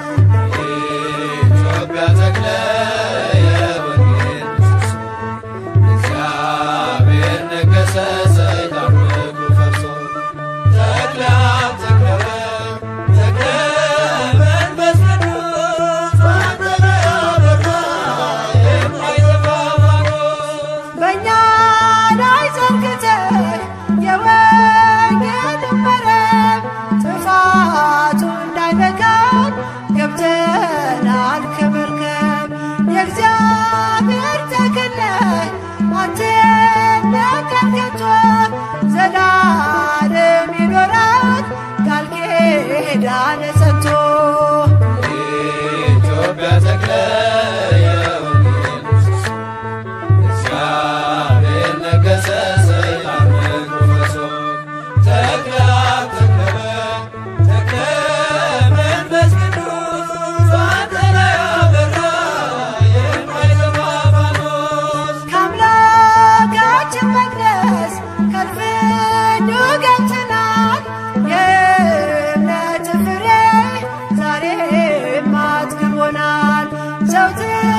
ኢትዮጵያ ተክለ የወንጌል ምሰሶ እግዚአብሔር ነገሰ ሰይጣን እግሩ ፈርሶ ተክለ ተክለወልድ ተክለ መንፈስ ቅዱስ በአንተ ላይ አበራ የማይጠፋ ፋኖስ በእኛ ላይ ዘርግተህ የወንጌል መረብ ጥፋቱ እንዳይነካን ገብተናል ከመርከብ የእግዚአብሔር ተክል ነህ አትነቀል ከቶ ዘላለም ይኖራል ቃል ኪዳን ሰጥቶ ኢትዮጵያ ተክለ የወንጌል ምሰሶ እግዚአብሔር ነገሰ ሰይጣን እግሩ ፈርሶ ተክለ ተክለወልድ ተክለ መንፈስ ቅዱስ በአንተ ላይ አበራ የማይጠፋ ፋኖስ ከአምላካችን መቅደስ ከልፍኙ ገብተናል የእምነት ፍሬ ዛሬም አጥግቦናል ዘውትር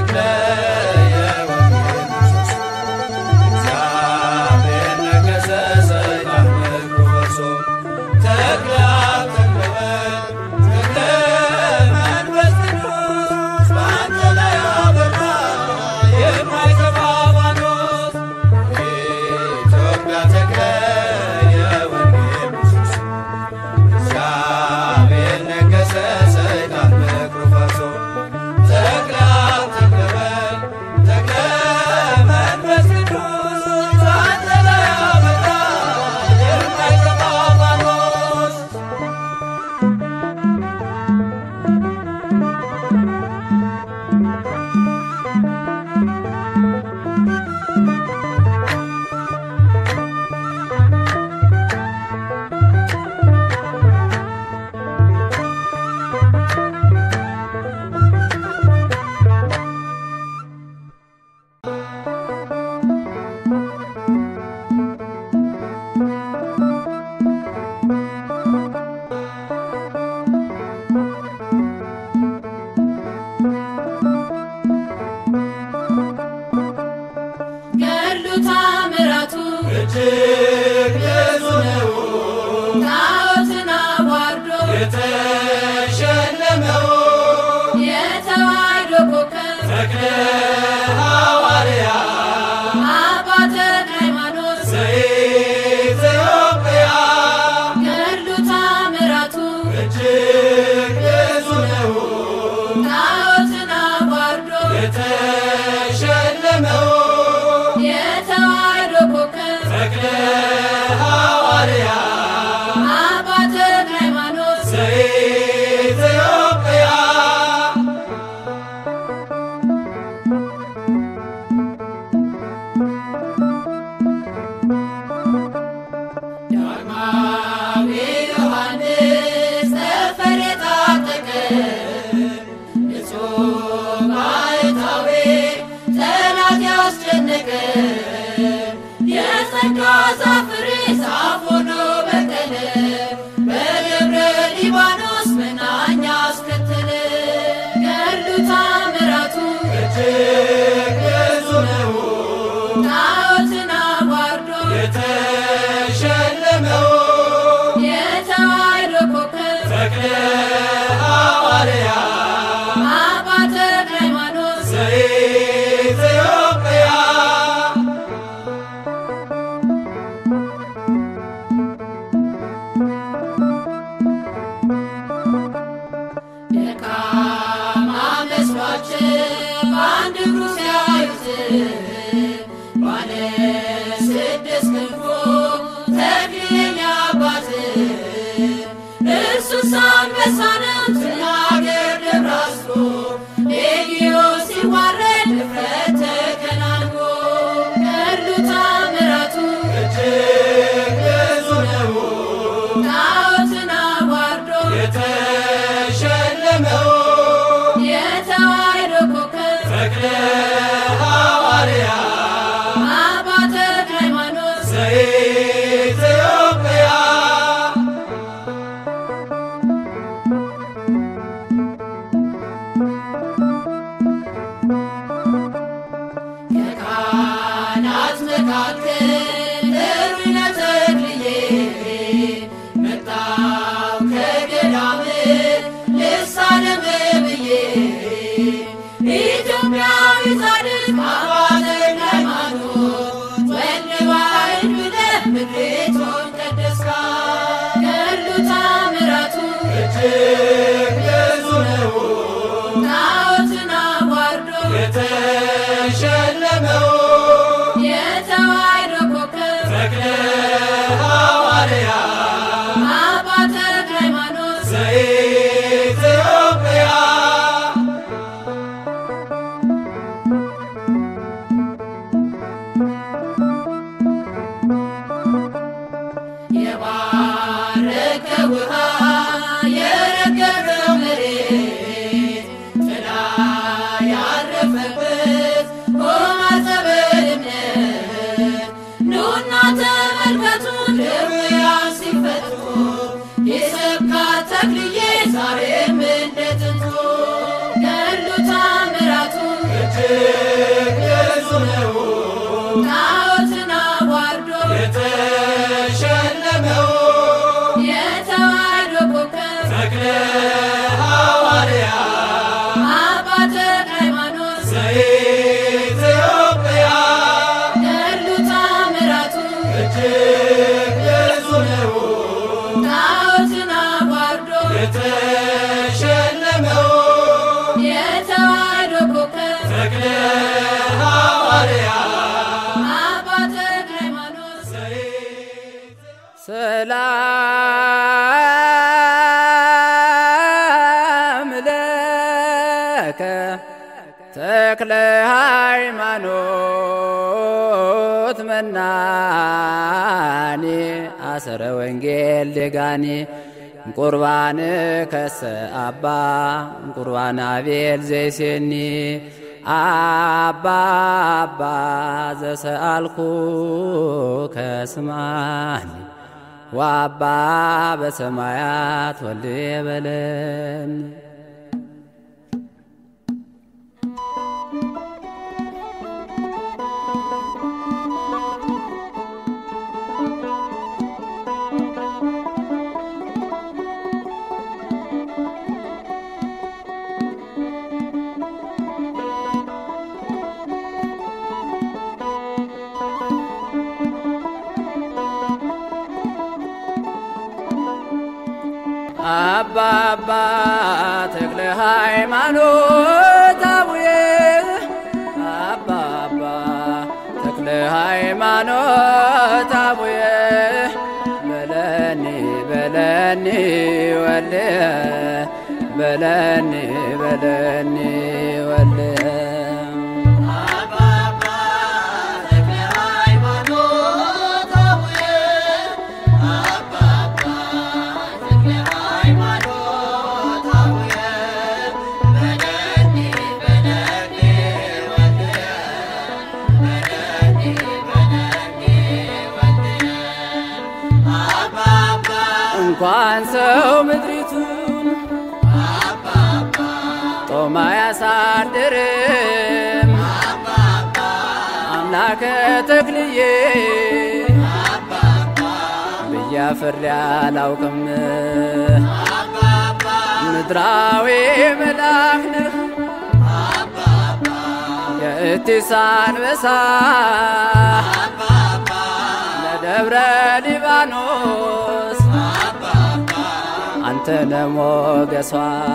ተክለ የወንጌል ምሰሶ እግዚአብሔር ነገሠ ሰይጣን እግሩ ፈርሶ ተክለ አብ ተክለ ወልድ ተክለ መንፈስ ቅዱስ በአንተ ላይ አበራ የማይጠፋ ፋኖስ ኢትዮጵያ ተክለ የወንጌል ምሰሶ እግዚአብሔር ነገሠ ሰይጣን እግሩ ፈርሶ ተክለ አብ ተክለ ወልድ ተክለ መንፈስ ቅዱስ በአንተ ላይ አበራ የማይጠፋ ፋኖስ ገድሉ ታምራቱ እጅግ ብዙ ነው ጣዖትን አዋርዶ የተሸለመው የተዋሕዶ ኮከብ ተክለ ሐዋርያ አባ ተክለ ሃይማኖት ዘኢትዮጵያ ገድሉ ታምራቱ እጅግ ብዙ ነው ጣዖትን አዋርዶ የተሸለመው የተዋሕዶ ኮከብ ተክለ ሐዋርያ አባ ተክለ ሃይማኖት ዘኢትዮጵያ ዳግማዊ ዮሐንስ ጠፈር የታጠቀ ንጹሕ ባሕታዊ ጠላት ያስጨነቀ የጸጋ ዛፍ ፍሬ ዛፍ ሆኖ በቀለ በደብረ ሊባኖስ መናኛ አስከተለ ገድሉ ታምራቱ እጅግ ብዙ ነው ጣዖትን አዋርዶ የተሸለመው የተዋሕዶ ኮከብ ተክለ ሐዋርያ አባ ተክለ ሃይማኖት ዘኢትዮጵያ ደካማ መስሏቸው በአንድ እግሩ ሲያዩት ባለ ስድስት ክንፎ ተክሊል አባት እርሱስ አንበሳ ነው ትናገር ደብረ አስሮ ሌጊዮን ሲዋረድ ድፍረት ተከናንቦ ገድሉ ታምራቱ እጅግ ብዙ ነው ጣዖትን አዋርዶ የተሸለመው የተዋሕዶ ኮከብ ተክለ ሐዋርያ አባ ተክለ ሃይማኖት ዘኢትዮጵያ 「 ዘኢትዮጵያ ሰላም ለከ ተክለ ሃይማኖት መናኔ አሰረ ወንጌል ደጋኔ ቁርባን ከሰ አባ ቁርባን አቤል ዘይሴኒ አባ አባ ዘሰአልኩ ከስማኒ ወአባ በሰማያት ወልድ በለን አባ አባ ተክለ ሃይማኖት አቡዬ አባ አባ ተክለ ሃይማኖት አቡዬ በለኒ በለኒ ወልየ በለኒ በለኒ ወልየ እንኳን ሰው ምድሪቱን ጦማ ያሳድርም አምላከ ተክልዬ ብያፍሬ አላውቅም ምድራዊ መልአክ ነህ የእቲስ አንበሳ ለደብረ ሊባኖስ አንተ ነሞገሷ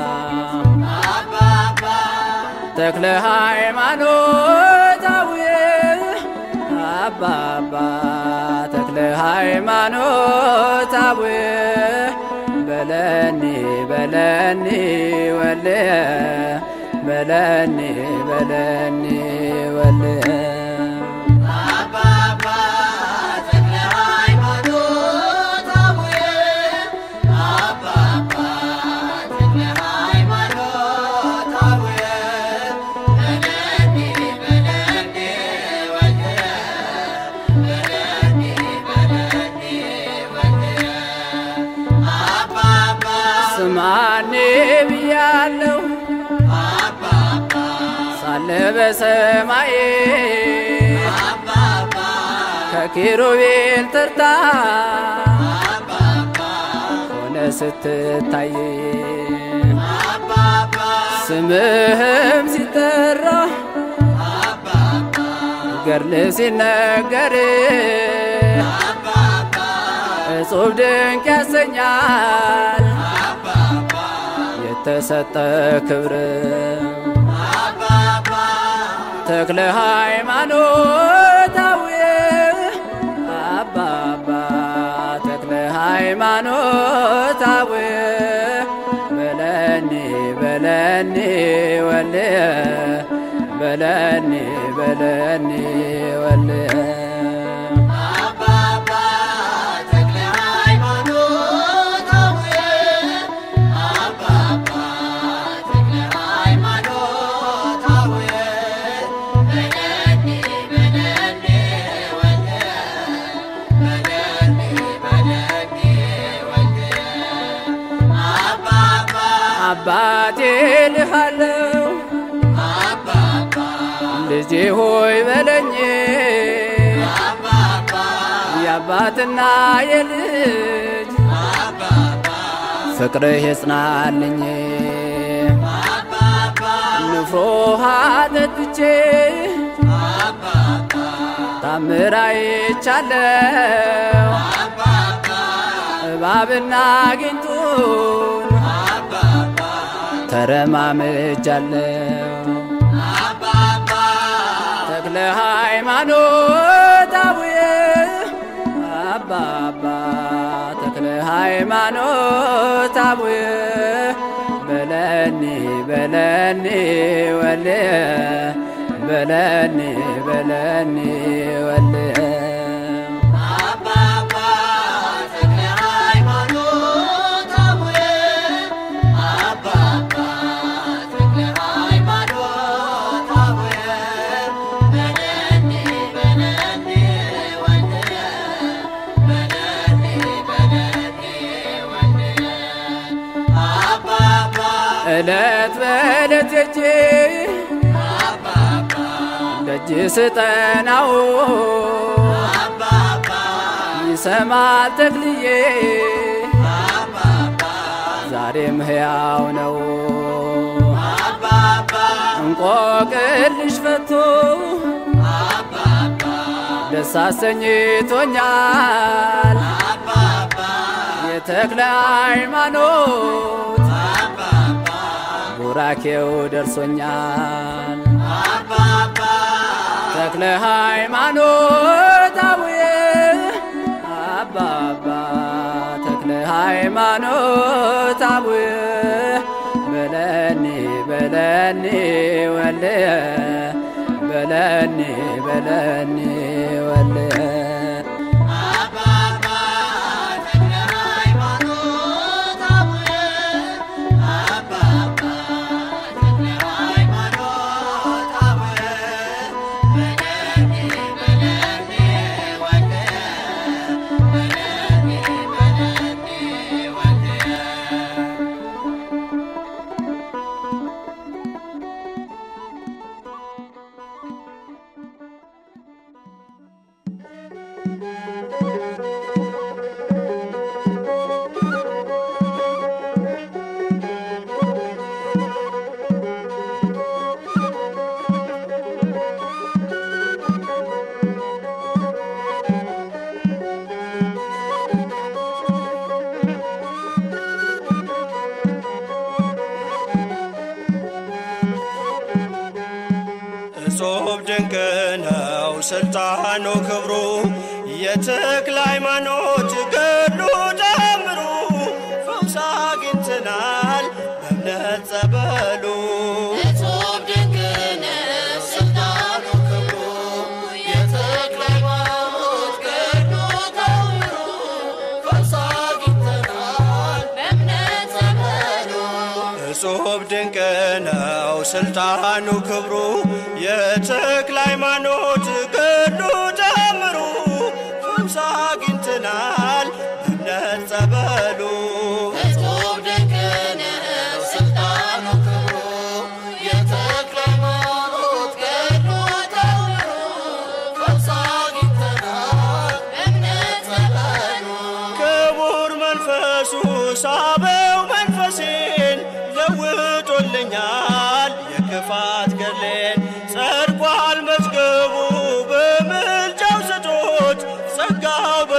ተክለ ሃይማኖት አቡዬ አባ አባ ተክለ ሃይማኖት አቡዬ በለኒ በለኒ ወልየ በለኒ በለኒ ወልየ ስማኔ ብያለሁ ሳለ በሰማይ ከኪሩቤል ተርታ ሆነ ስትታይ ስምህም ሲጠራ ገርል ሲነገር እጹብ ድንቅ ያሰኛል የተሰጠ ክብር ተክለ ሃይማኖት አቡዬ አባ አባ ተክለ ሃይማኖት አቡዬ በለኒ በለኒ ወልየ በለኒ በለኒ ወልየ አባቴ ልሃለው ልጄ ሆይ በለኝ የአባትና የልጅ ፍቅርህ የጽናልኝ ንፍሮ ውሃ ጠጥቼ ታምር አይቻለው እባብና ጊንጡን ተረማምጃለው ተክለ ሃይማኖት አቡዬ አባ አባ ሃይማኖት አቡየ በለኒ በለኒ ወልየ በለኒ በለኒ ወልየ አባባ ተክለ ሃይማኖት አቡየ አባባ ተክለ ሃይማኖት አቡየ በለኒ በለኒ ወልየ በለኒ በለኒ ወልየ አባባ ዕለት በዕለት እጄ አባባ ደጅ ስጠናው አባባ ይሰማል ተክልዬ አባባ ዛሬም ሕያው ነው አባባ እንቆቅልሽ ፈቶ አባባ ደስ አሰኝቶኛል አባባ የተክለ ሃይማኖት አባባ ቡራኬው ደርሶኛል አባባ ተክለ ሃይማኖት አቡየ አባባ ተክለ ሃይማኖት አቡየ በለኒ በለኒ ወልየ በለኒ በለኒ ወልየ አባባ ተክለ ሃይማኖት አቡየ አባባ ተክለ ሃይማኖት አቡየ በለኒ በለኒ ወልየ በለኒ በለኒ ወልየ እጹብ ድንቅ ነው ስልጣኑ ክብሩ የተክለ ሃይማኖት ገድሉ ተአምሩ ፈውስ አግኝተናል በእምነት ጸበሉ እጹብ ድንቅ ነው ስልጣኑ ክብሩ የተክለ ሃይማኖት ገድሉ ተአምሩ ፈውስ አግኝተናል በእምነት ጸበሉ እጹብ ድንቅ ነው ስልጣኑ ክብሩ የተክለ ሃይማኖት ገድሉ ተአምሩ ፈውስ አግኝተናል በእምነት ጸበሉ እጹብ ድንቅ ነው ስልጣኑ ክብሩ የተክለ ሃይማኖት ገድሉ ተአምሩ ፈውስ አግኝተናል በእምነት ጸበሉ ክቡር መንፈሱ ሳበው መንፈሴን ለውጦልኛል የክፋት ገድሌን ጸድቋል መዝገቡ በምልጃው ስጦት ጸጋው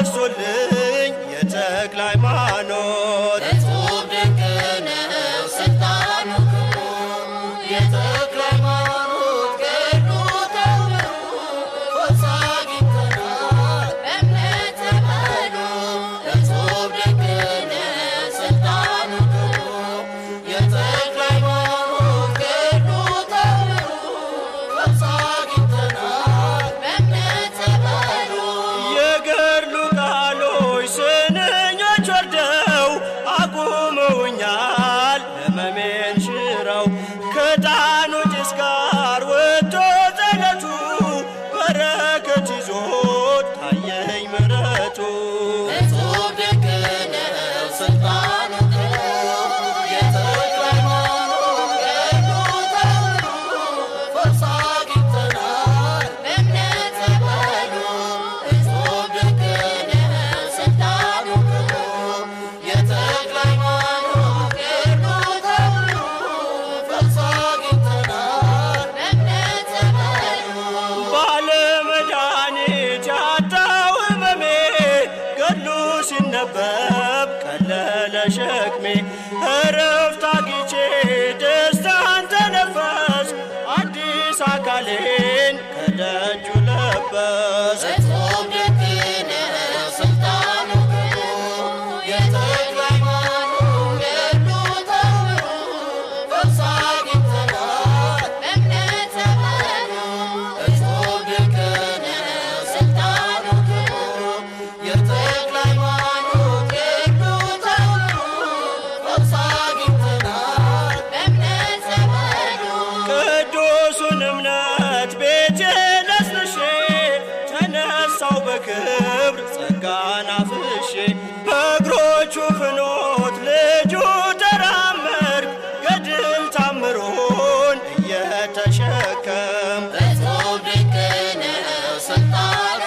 ነሳው በክብር ጸጋን አፍሼ በእግሮቹ ፍኖት ልጁ ተራመድ ገድል ታምሮን እየተሸከም እጹብ ድንቅ ነው ስልጣኑ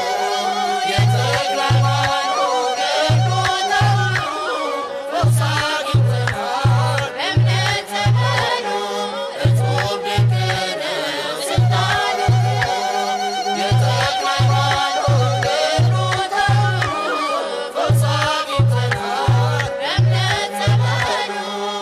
የተክለ ሃይማኖት ገድሉ ተብሎ ፈውስ አግኝተናል በእምነት ተመኑ እጹብ ድንቅ ነው ስልጣኑ የተክለ ሃይማኖት ገድሉ ተብሎ ፈውስ አግኝተናል በእምነት ተመኑ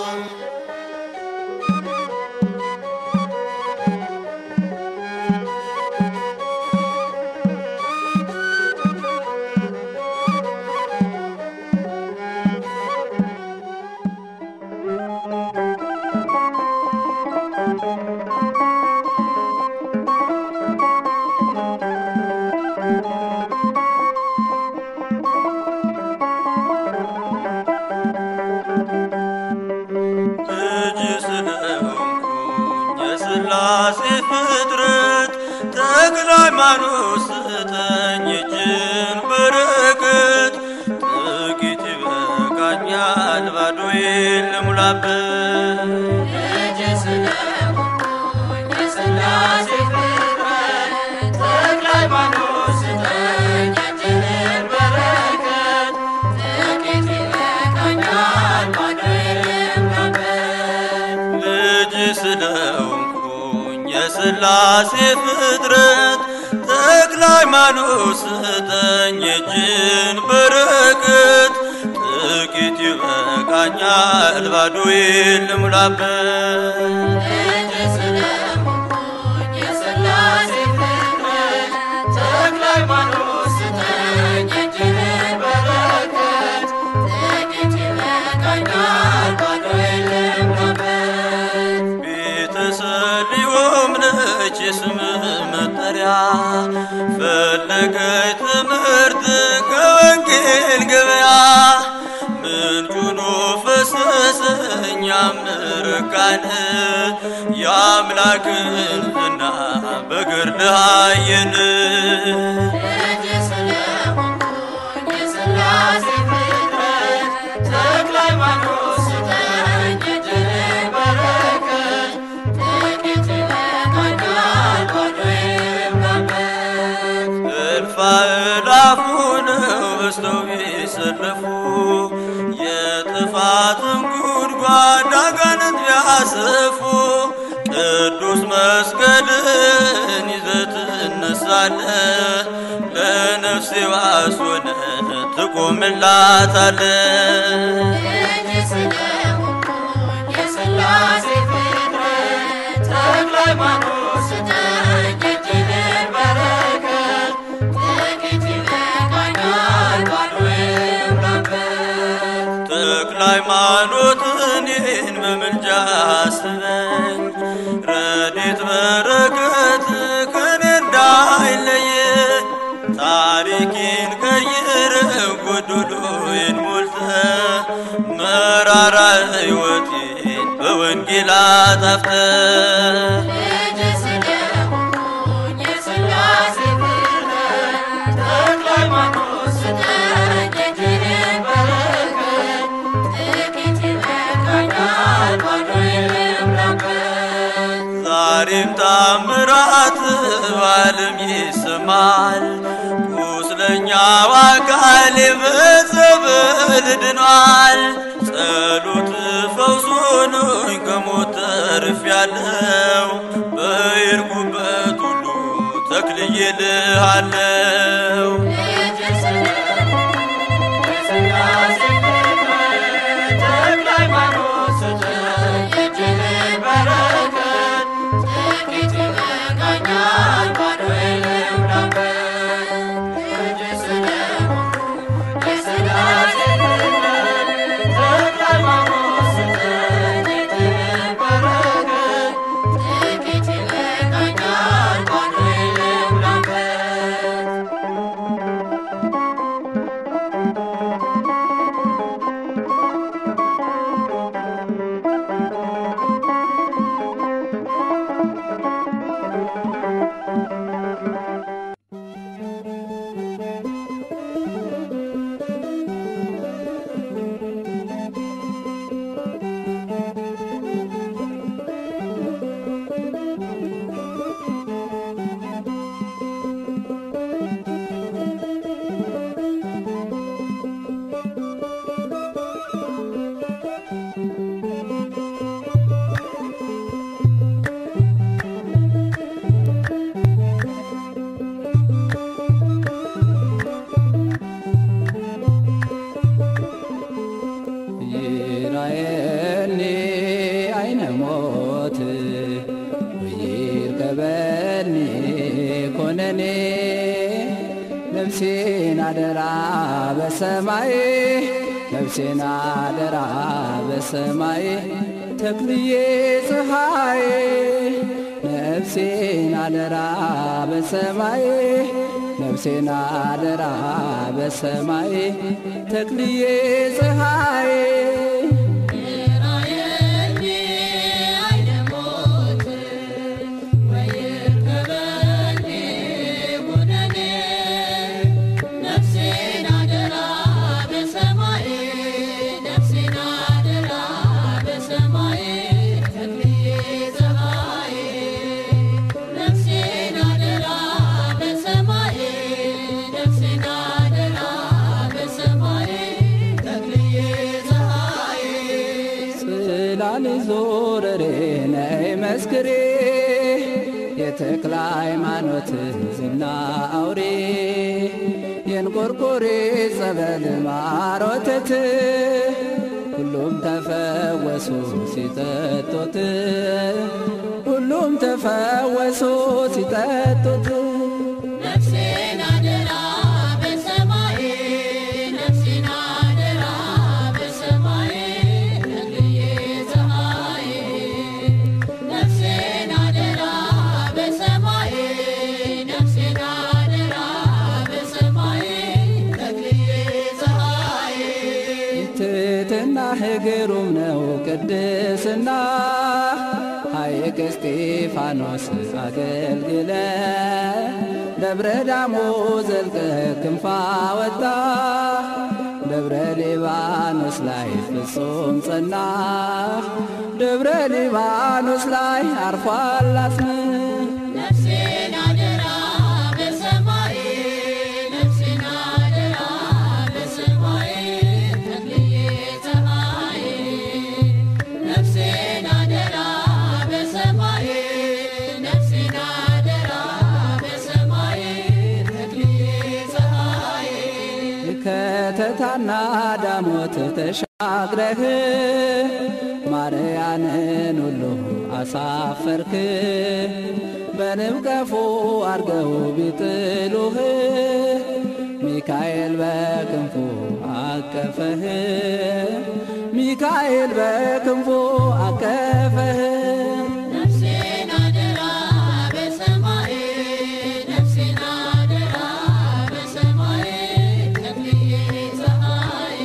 ልጅ ስለሆንኩኝ የሥላሴ ፍጥረት ተክለ ሃይማኖት ስጠኝ እጅን በረከት ጥቂት ይበቃኛል ባዶዬን ልሙላበት ልጅ ስለሆንኩኝ የሥላሴ ፍጥረት ተክለ ሃይማኖት ስጠኝ እጅህን በረከት ጥቂት ይበቃኛል ባዶዬን ልሙላበት ልጅ ስለሆንኩኝ የሥላሴ ፍጥረት ተክለ ሃይማኖት ስጠኝ እጅን በረከት ጥቂት ይበቃኛል ባዶዬን ልሙላበት ልጅ ስለሆንኩኝ የሥላሴ ፍጥረት ተክለ ሃይማኖት ስጠኝ እጅህን በረከት ጥቂት ይበቃኛል ባዶዬን ልሙላበት ቤተሰሊሆም ነች የስምህ መጠሪያ ፈለገች ትምህርት ከወንጌል ገበያ ምንጩኖ ፈሰሰኝ ያምርካን የአምላክን ዝና በገድልህ አየን ልጅ ስለሆንኩኝ የሥላሴ ፍጥረት ተክለ ሃይማኖት ስጠኝ እጅህን በረከት ጥቂት ይበቃኛል ባዶዬን ልሙላበት እልፍ አእላፉ ነው በዝተው ቢሰለፉ የጥፋትን ጉድጓድ አጋንንት ቢያሰፉ ቅዱስ መስቀልን ይዘህ ትነሳለህ ለነፍሴ ዋስ ሆነህ ትቆምላታለህ ልጅ ስለሆንኩኝ የሥላሴ ፍጥረት ተክለ ሃይማኖት ስጠኝ እጅህን በረከት ጥቂት ይበቃኛል ባዶዬን ልሙላበት ተክለ ሃይማኖት እኔን በምልጃ አስበኝ ረድኤት በረከት ከኔ እንዳይለየ ታሪኬን ቀይረህ ጎዶሎዬን ሞልተህ መራራ ሕይወቴን በወንጌል አጣፍተህ ልጅ ስለሆንኩኝ የሥላሴ ፍጥረት ተክለ ሃይማኖት ስጠኝ እጅህን በረከት ጥቂት ይበቃኛል ባዶዬን ልሙላበት ዛሬም ታምራት በዓለም ይሰማል። ቁስለኛው አካሌ በጸበል ድኗል። ጸሎት ፈውስ ሆኖኝ ከሞት ተርፌያለሁ። በሄድኩበት ሁሉ ተክልዬልሃለሁ። ልጅ ስለሆንኩኝ የሥላሴ ፍጥረት ተክለ ሃይማኖት ስጠኝ እጅህን በረከት ጥቂት ይበቃኛል ባዶዬን ልሙላበት ልጅ ስለሆንኩኝ የሥላሴ ፍጥረት ተክለ ሃይማኖት ስጠኝ እጅህን በረከት ጥቂት ይበቃኛል ባዶዬን ልሙላበት ነፍሴን አደራ በሰማይ ነፍሴን አደራ በሰማይ ተክልዬ ፀሐይ ነፍሴን አደራ በሰማይ ነፍሴን አደራ በሰማይ ተክልዬ ፀሐይ ጽላል ዞረሬ ነይ መስክሬ የተክለ ሃይማኖት ዝና አውሬ የንቆርቆሬ ጸበል ማሮተት ሁሉም ተፈወሱ ሲጠጡት ሁሉም ተፈወሱ ሲጠጡት ነፍሴን አደራ በሰማይ ነፍሴን አደራ በሰማይ ተክልዬ ፀሐይ ነፍሴን አደራ በሰማይ ነፍሴን አደራ በሰማይ ተክልዬ ፀሐይ ትሕትና ግሩም ነው ቅድስና ሐይቅ እስጢፋኖስ አገልግለ ደብረ ዳሞ ዘልቀ ክንፋ ወጣ ደብረ ሊባኖስ ላይ ፍጹም ጸና ደብረ ሊባኖስ ላይ አርፏል አጽምህ ነፍሴን አደራ በሰማይ ነፍሴን አደራ በሰማይ ተክልዬ ፀሐይ ነፍሴን አደራ በሰማይ ነፍሴን አደራ በሰማይ ተክልዬ ፀሐይ ከተታና ዳሞት ተሻግረህ ማርያንን ሁሉ አሳፈርክ በንብ ቀፎ አርገው ቢጥሉህ ሚካኤል በክንፉ አቀፈህ ሚካኤል በክንፉ አቀፈህ ነፍሴን አደራ በሰማይ ነፍሴን አደራ በሰማይ ተክልዬ ፀሐይ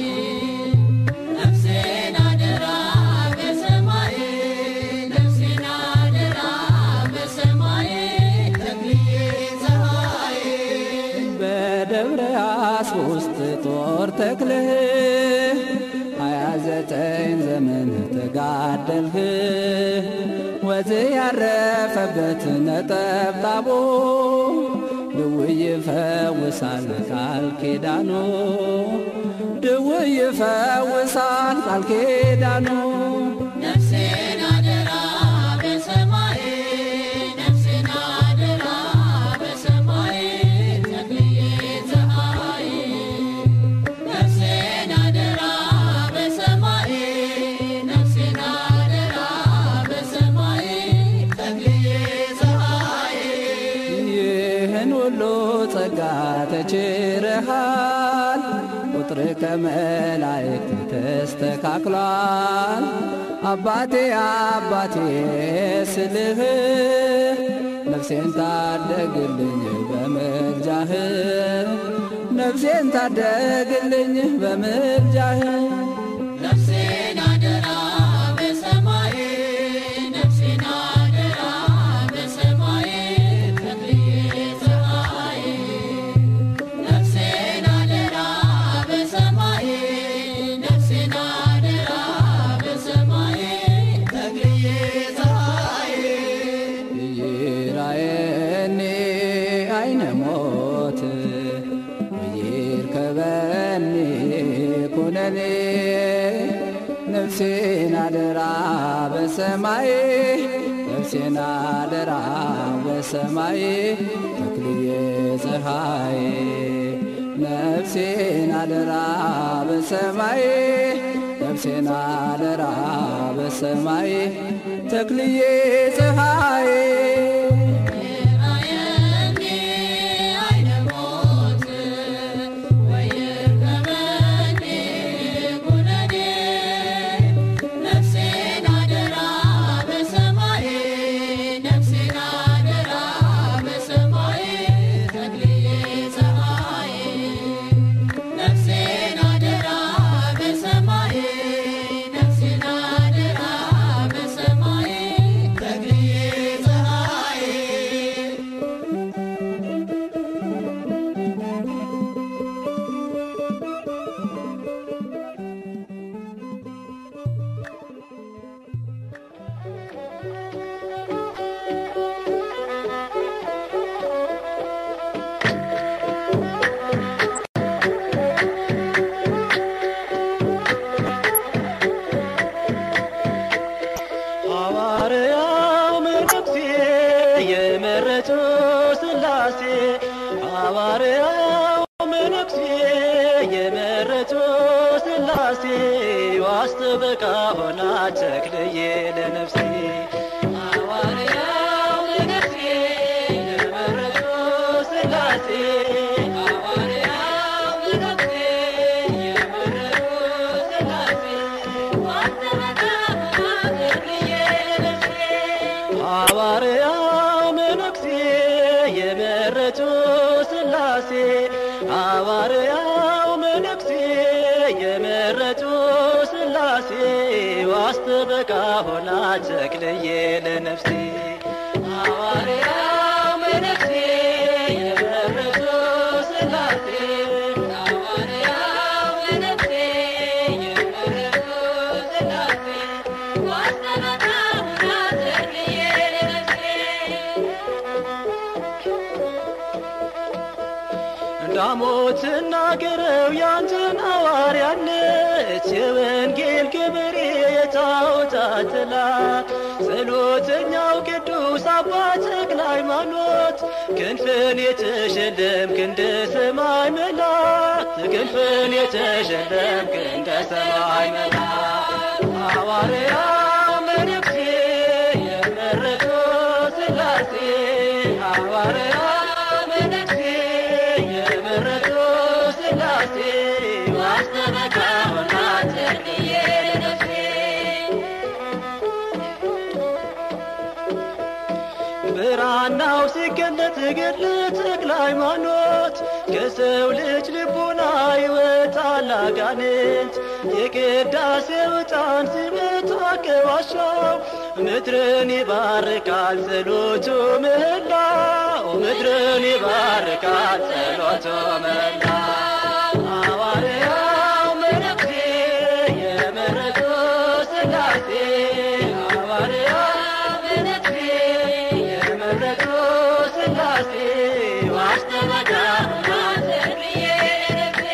ነፍሴን አደራ በሰማይ ነፍሴን አደራ በሰማይ ተክልዬ ፀሐይ በደብረ አስቦ ውስጥ ጦር ተክልህ ሀያ ዘጠኝ ዘመን ተጋደልህ ወዝ ያረፈበት ነጠብጣቦ ድውይ ይፈውሳል ቃል ኪዳኑ ድውይ ይፈውሳል ቃል ኪዳኑ ነፍሴን አደራ በሰማይ ነፍሴን አደራ በሰማይ ተክልዬ ፀሐይ ነፍሴን አደራ በሰማይ ነፍሴን አደራ በሰማይ ተክልዬ ፀሐይ ይህን ሁሉ ጸጋ ተችረሃል ቁጥር ከመላእክት ተስተካክሏል አባቴ አባቴ ስልህ ነፍሴን ታደግልኝ በምልጃህ ነፍሴን ታደግልኝ በምልጃህ ነፍሴን አደራ በሰማይ ነፍሴን አደራ በሰማይ ተክልዬ ፀሐይ ነፍሴን አደራ በሰማይ ነፍሴን አደራ በሰማይ ተክልዬ ፀሐይ ይራየኒ አይነ ሞት ወይርከበኒ ኩነኔ ነፍሴን አደራ በሰማይ ነፍሴን አደራ በሰማይ ተክልዬ ፀሐይ ነፍሴን አደራ በሰማይ ነፍሴን አደራ በሰማይ ተክልዬ ፀሐይ ራየኒ አይነ ሞት መነኩሴ የመረጡ ስላሴ ዋስተበቃ ሆና ተክልዬ ለነፍሴ ሐዋርያው መነኩሴ የመረጡ ስላሴ ሐዋርያው መነኩሴ የመረጡ ስላሴ ዋስተበቃ ሆና ተክልዬ ለነፍሴ ሐዋርያው መነኩሴ የመረጡ ስላሴ ሐዋርያው መነኩሴ የመረጡ ስላሴ ዋስተበቃ ሆና ተክልዬ ለነፍሴ ሐዋርያው መነኩሴ የመረጡ ስላሴ ሐዋርያው መነኩሴ የመረጡ ስላሴ ዋስተበቃ ሆና ተክልዬ ለነፍሴ ዳሞት ናገረው ያንተን ሐዋርያነት የወንጌል ገበሬ የታወታት ጥላት ጸሎተኛው ቅዱስ አባ ተክለ ሃይማኖት ክንፍን የተሸለምክ እንደ ሰማይ መላእክት ክንፍን የተሸለምክ እንደ ሰማይ መላእክት ሐዋርያው መነኩሴ የመረጡ ስላሴ ሐዋርያው መነኩሴ የመረጡ ስላሴ ዋስተበቃ ሆና ተክልዬ ለነፍሴ ብራናው ሲገለጥ ገድለ ተክለ ሃይማኖት ከሰው ልጅ ልቡና ይወጣል አጋንንት የቅዳሴው ዕጣን ሲመጣ ከዋሻው ምድርን ይባርካል ጸሎቱ ምህላው ምድርን ይባርካል ጸሎቱ ምህላው ሐዋርያው መነኩሴ የመረጡ ስላሴ ሐዋርያው መነኩሴ የመረጡ ስላሴ ዋስተበቃ ማዘርዬ ነፍሴ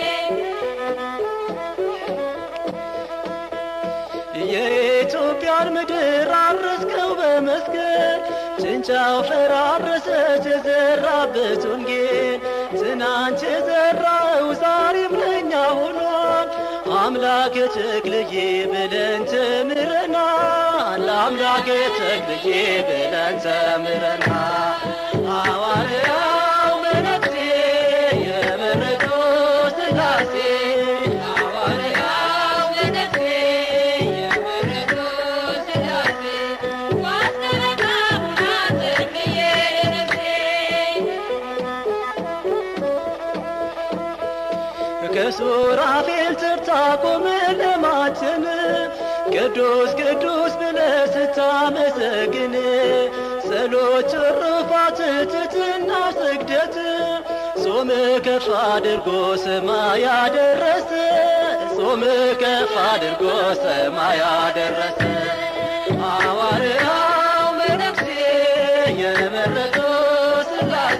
የኢትዮጵያን ምድር አረስከው በመስቀል ጭንጫው ፈራረሰች የዘራበት ወንጌል ትናንት የዘራው ዛሬም ለኛ ሆኗል። አምላክ ተክልዬ ብለን ተምረናል። አምላክ ተክልዬ ብለን ተምረናል። ሐዋርያው መነኩሴ የመረጡ ስላሴ ሐዋርያው መነኩሴ የመረጡ ስላሴ ዋስተበቃ ሆና ተክልዬ ነፍሴ ከሱራፌል ተርታ ቆመ ለማተም ቅዱስ ቅዱስ ብለህ ስታመሰግን ጸሎት ትሩፋት ትሕትና ስግደት ጾም ከፍ አድርጎ ሰማይ ያደረሰ ጾም ከፍ አድርጎ ሰማይ ያደረሰ ሐዋርያው መነኩሴ የመረጡ ስላሴ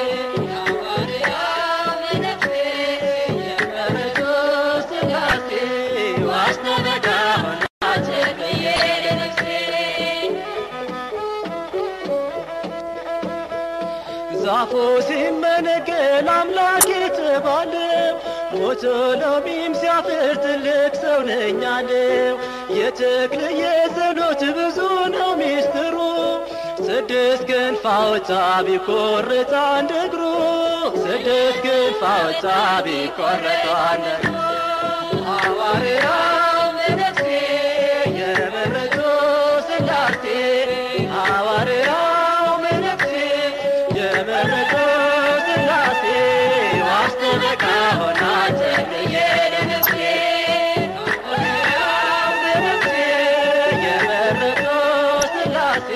ሐዋርያው መነኩሴ የመረጡ ስላሴ ዋስተበቃ ሆና ተክልዬ ለነፍሴ ዛፉ ሲመነገል አምላክ የተባለው ሞቶ ሎሚም ሲያፍር ትልቅ ሰው ነኝ አለው። የተክልዬ ጸሎት ብዙ ነው ሚስጥሩ ስድስት ክንፍ አወጣ ቢቆረጥ አንድ እግሩ ስድስት ክንፍ አወጣ ቢቆረጥ አንድ እግሩ ሐዋርያው መነኩሴ የመረጡ ስላሴ ሐዋርያው መነኩሴ የመረጡ ስላሴ ዋስተበቃ ሆና ተክልዬ ለነፍሴ ሐዋርያው መነኩሴ የመረጡ ስላሴ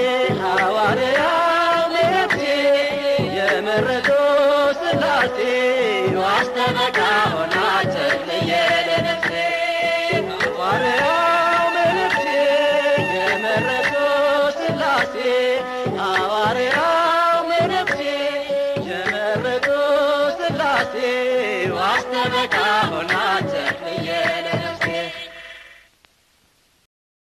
ሐዋርያው መነኩሴ የመረጡ ስላሴ ዋስተበቃ ሆና ተክልዬ ለነፍሴ ሐዋርያው መነኩሴ የመረጡ ስላሴ ሐዋርያው መነኩሴ የመረጡ ስላሴ ዋስተበቃ ሆና ተክልዬ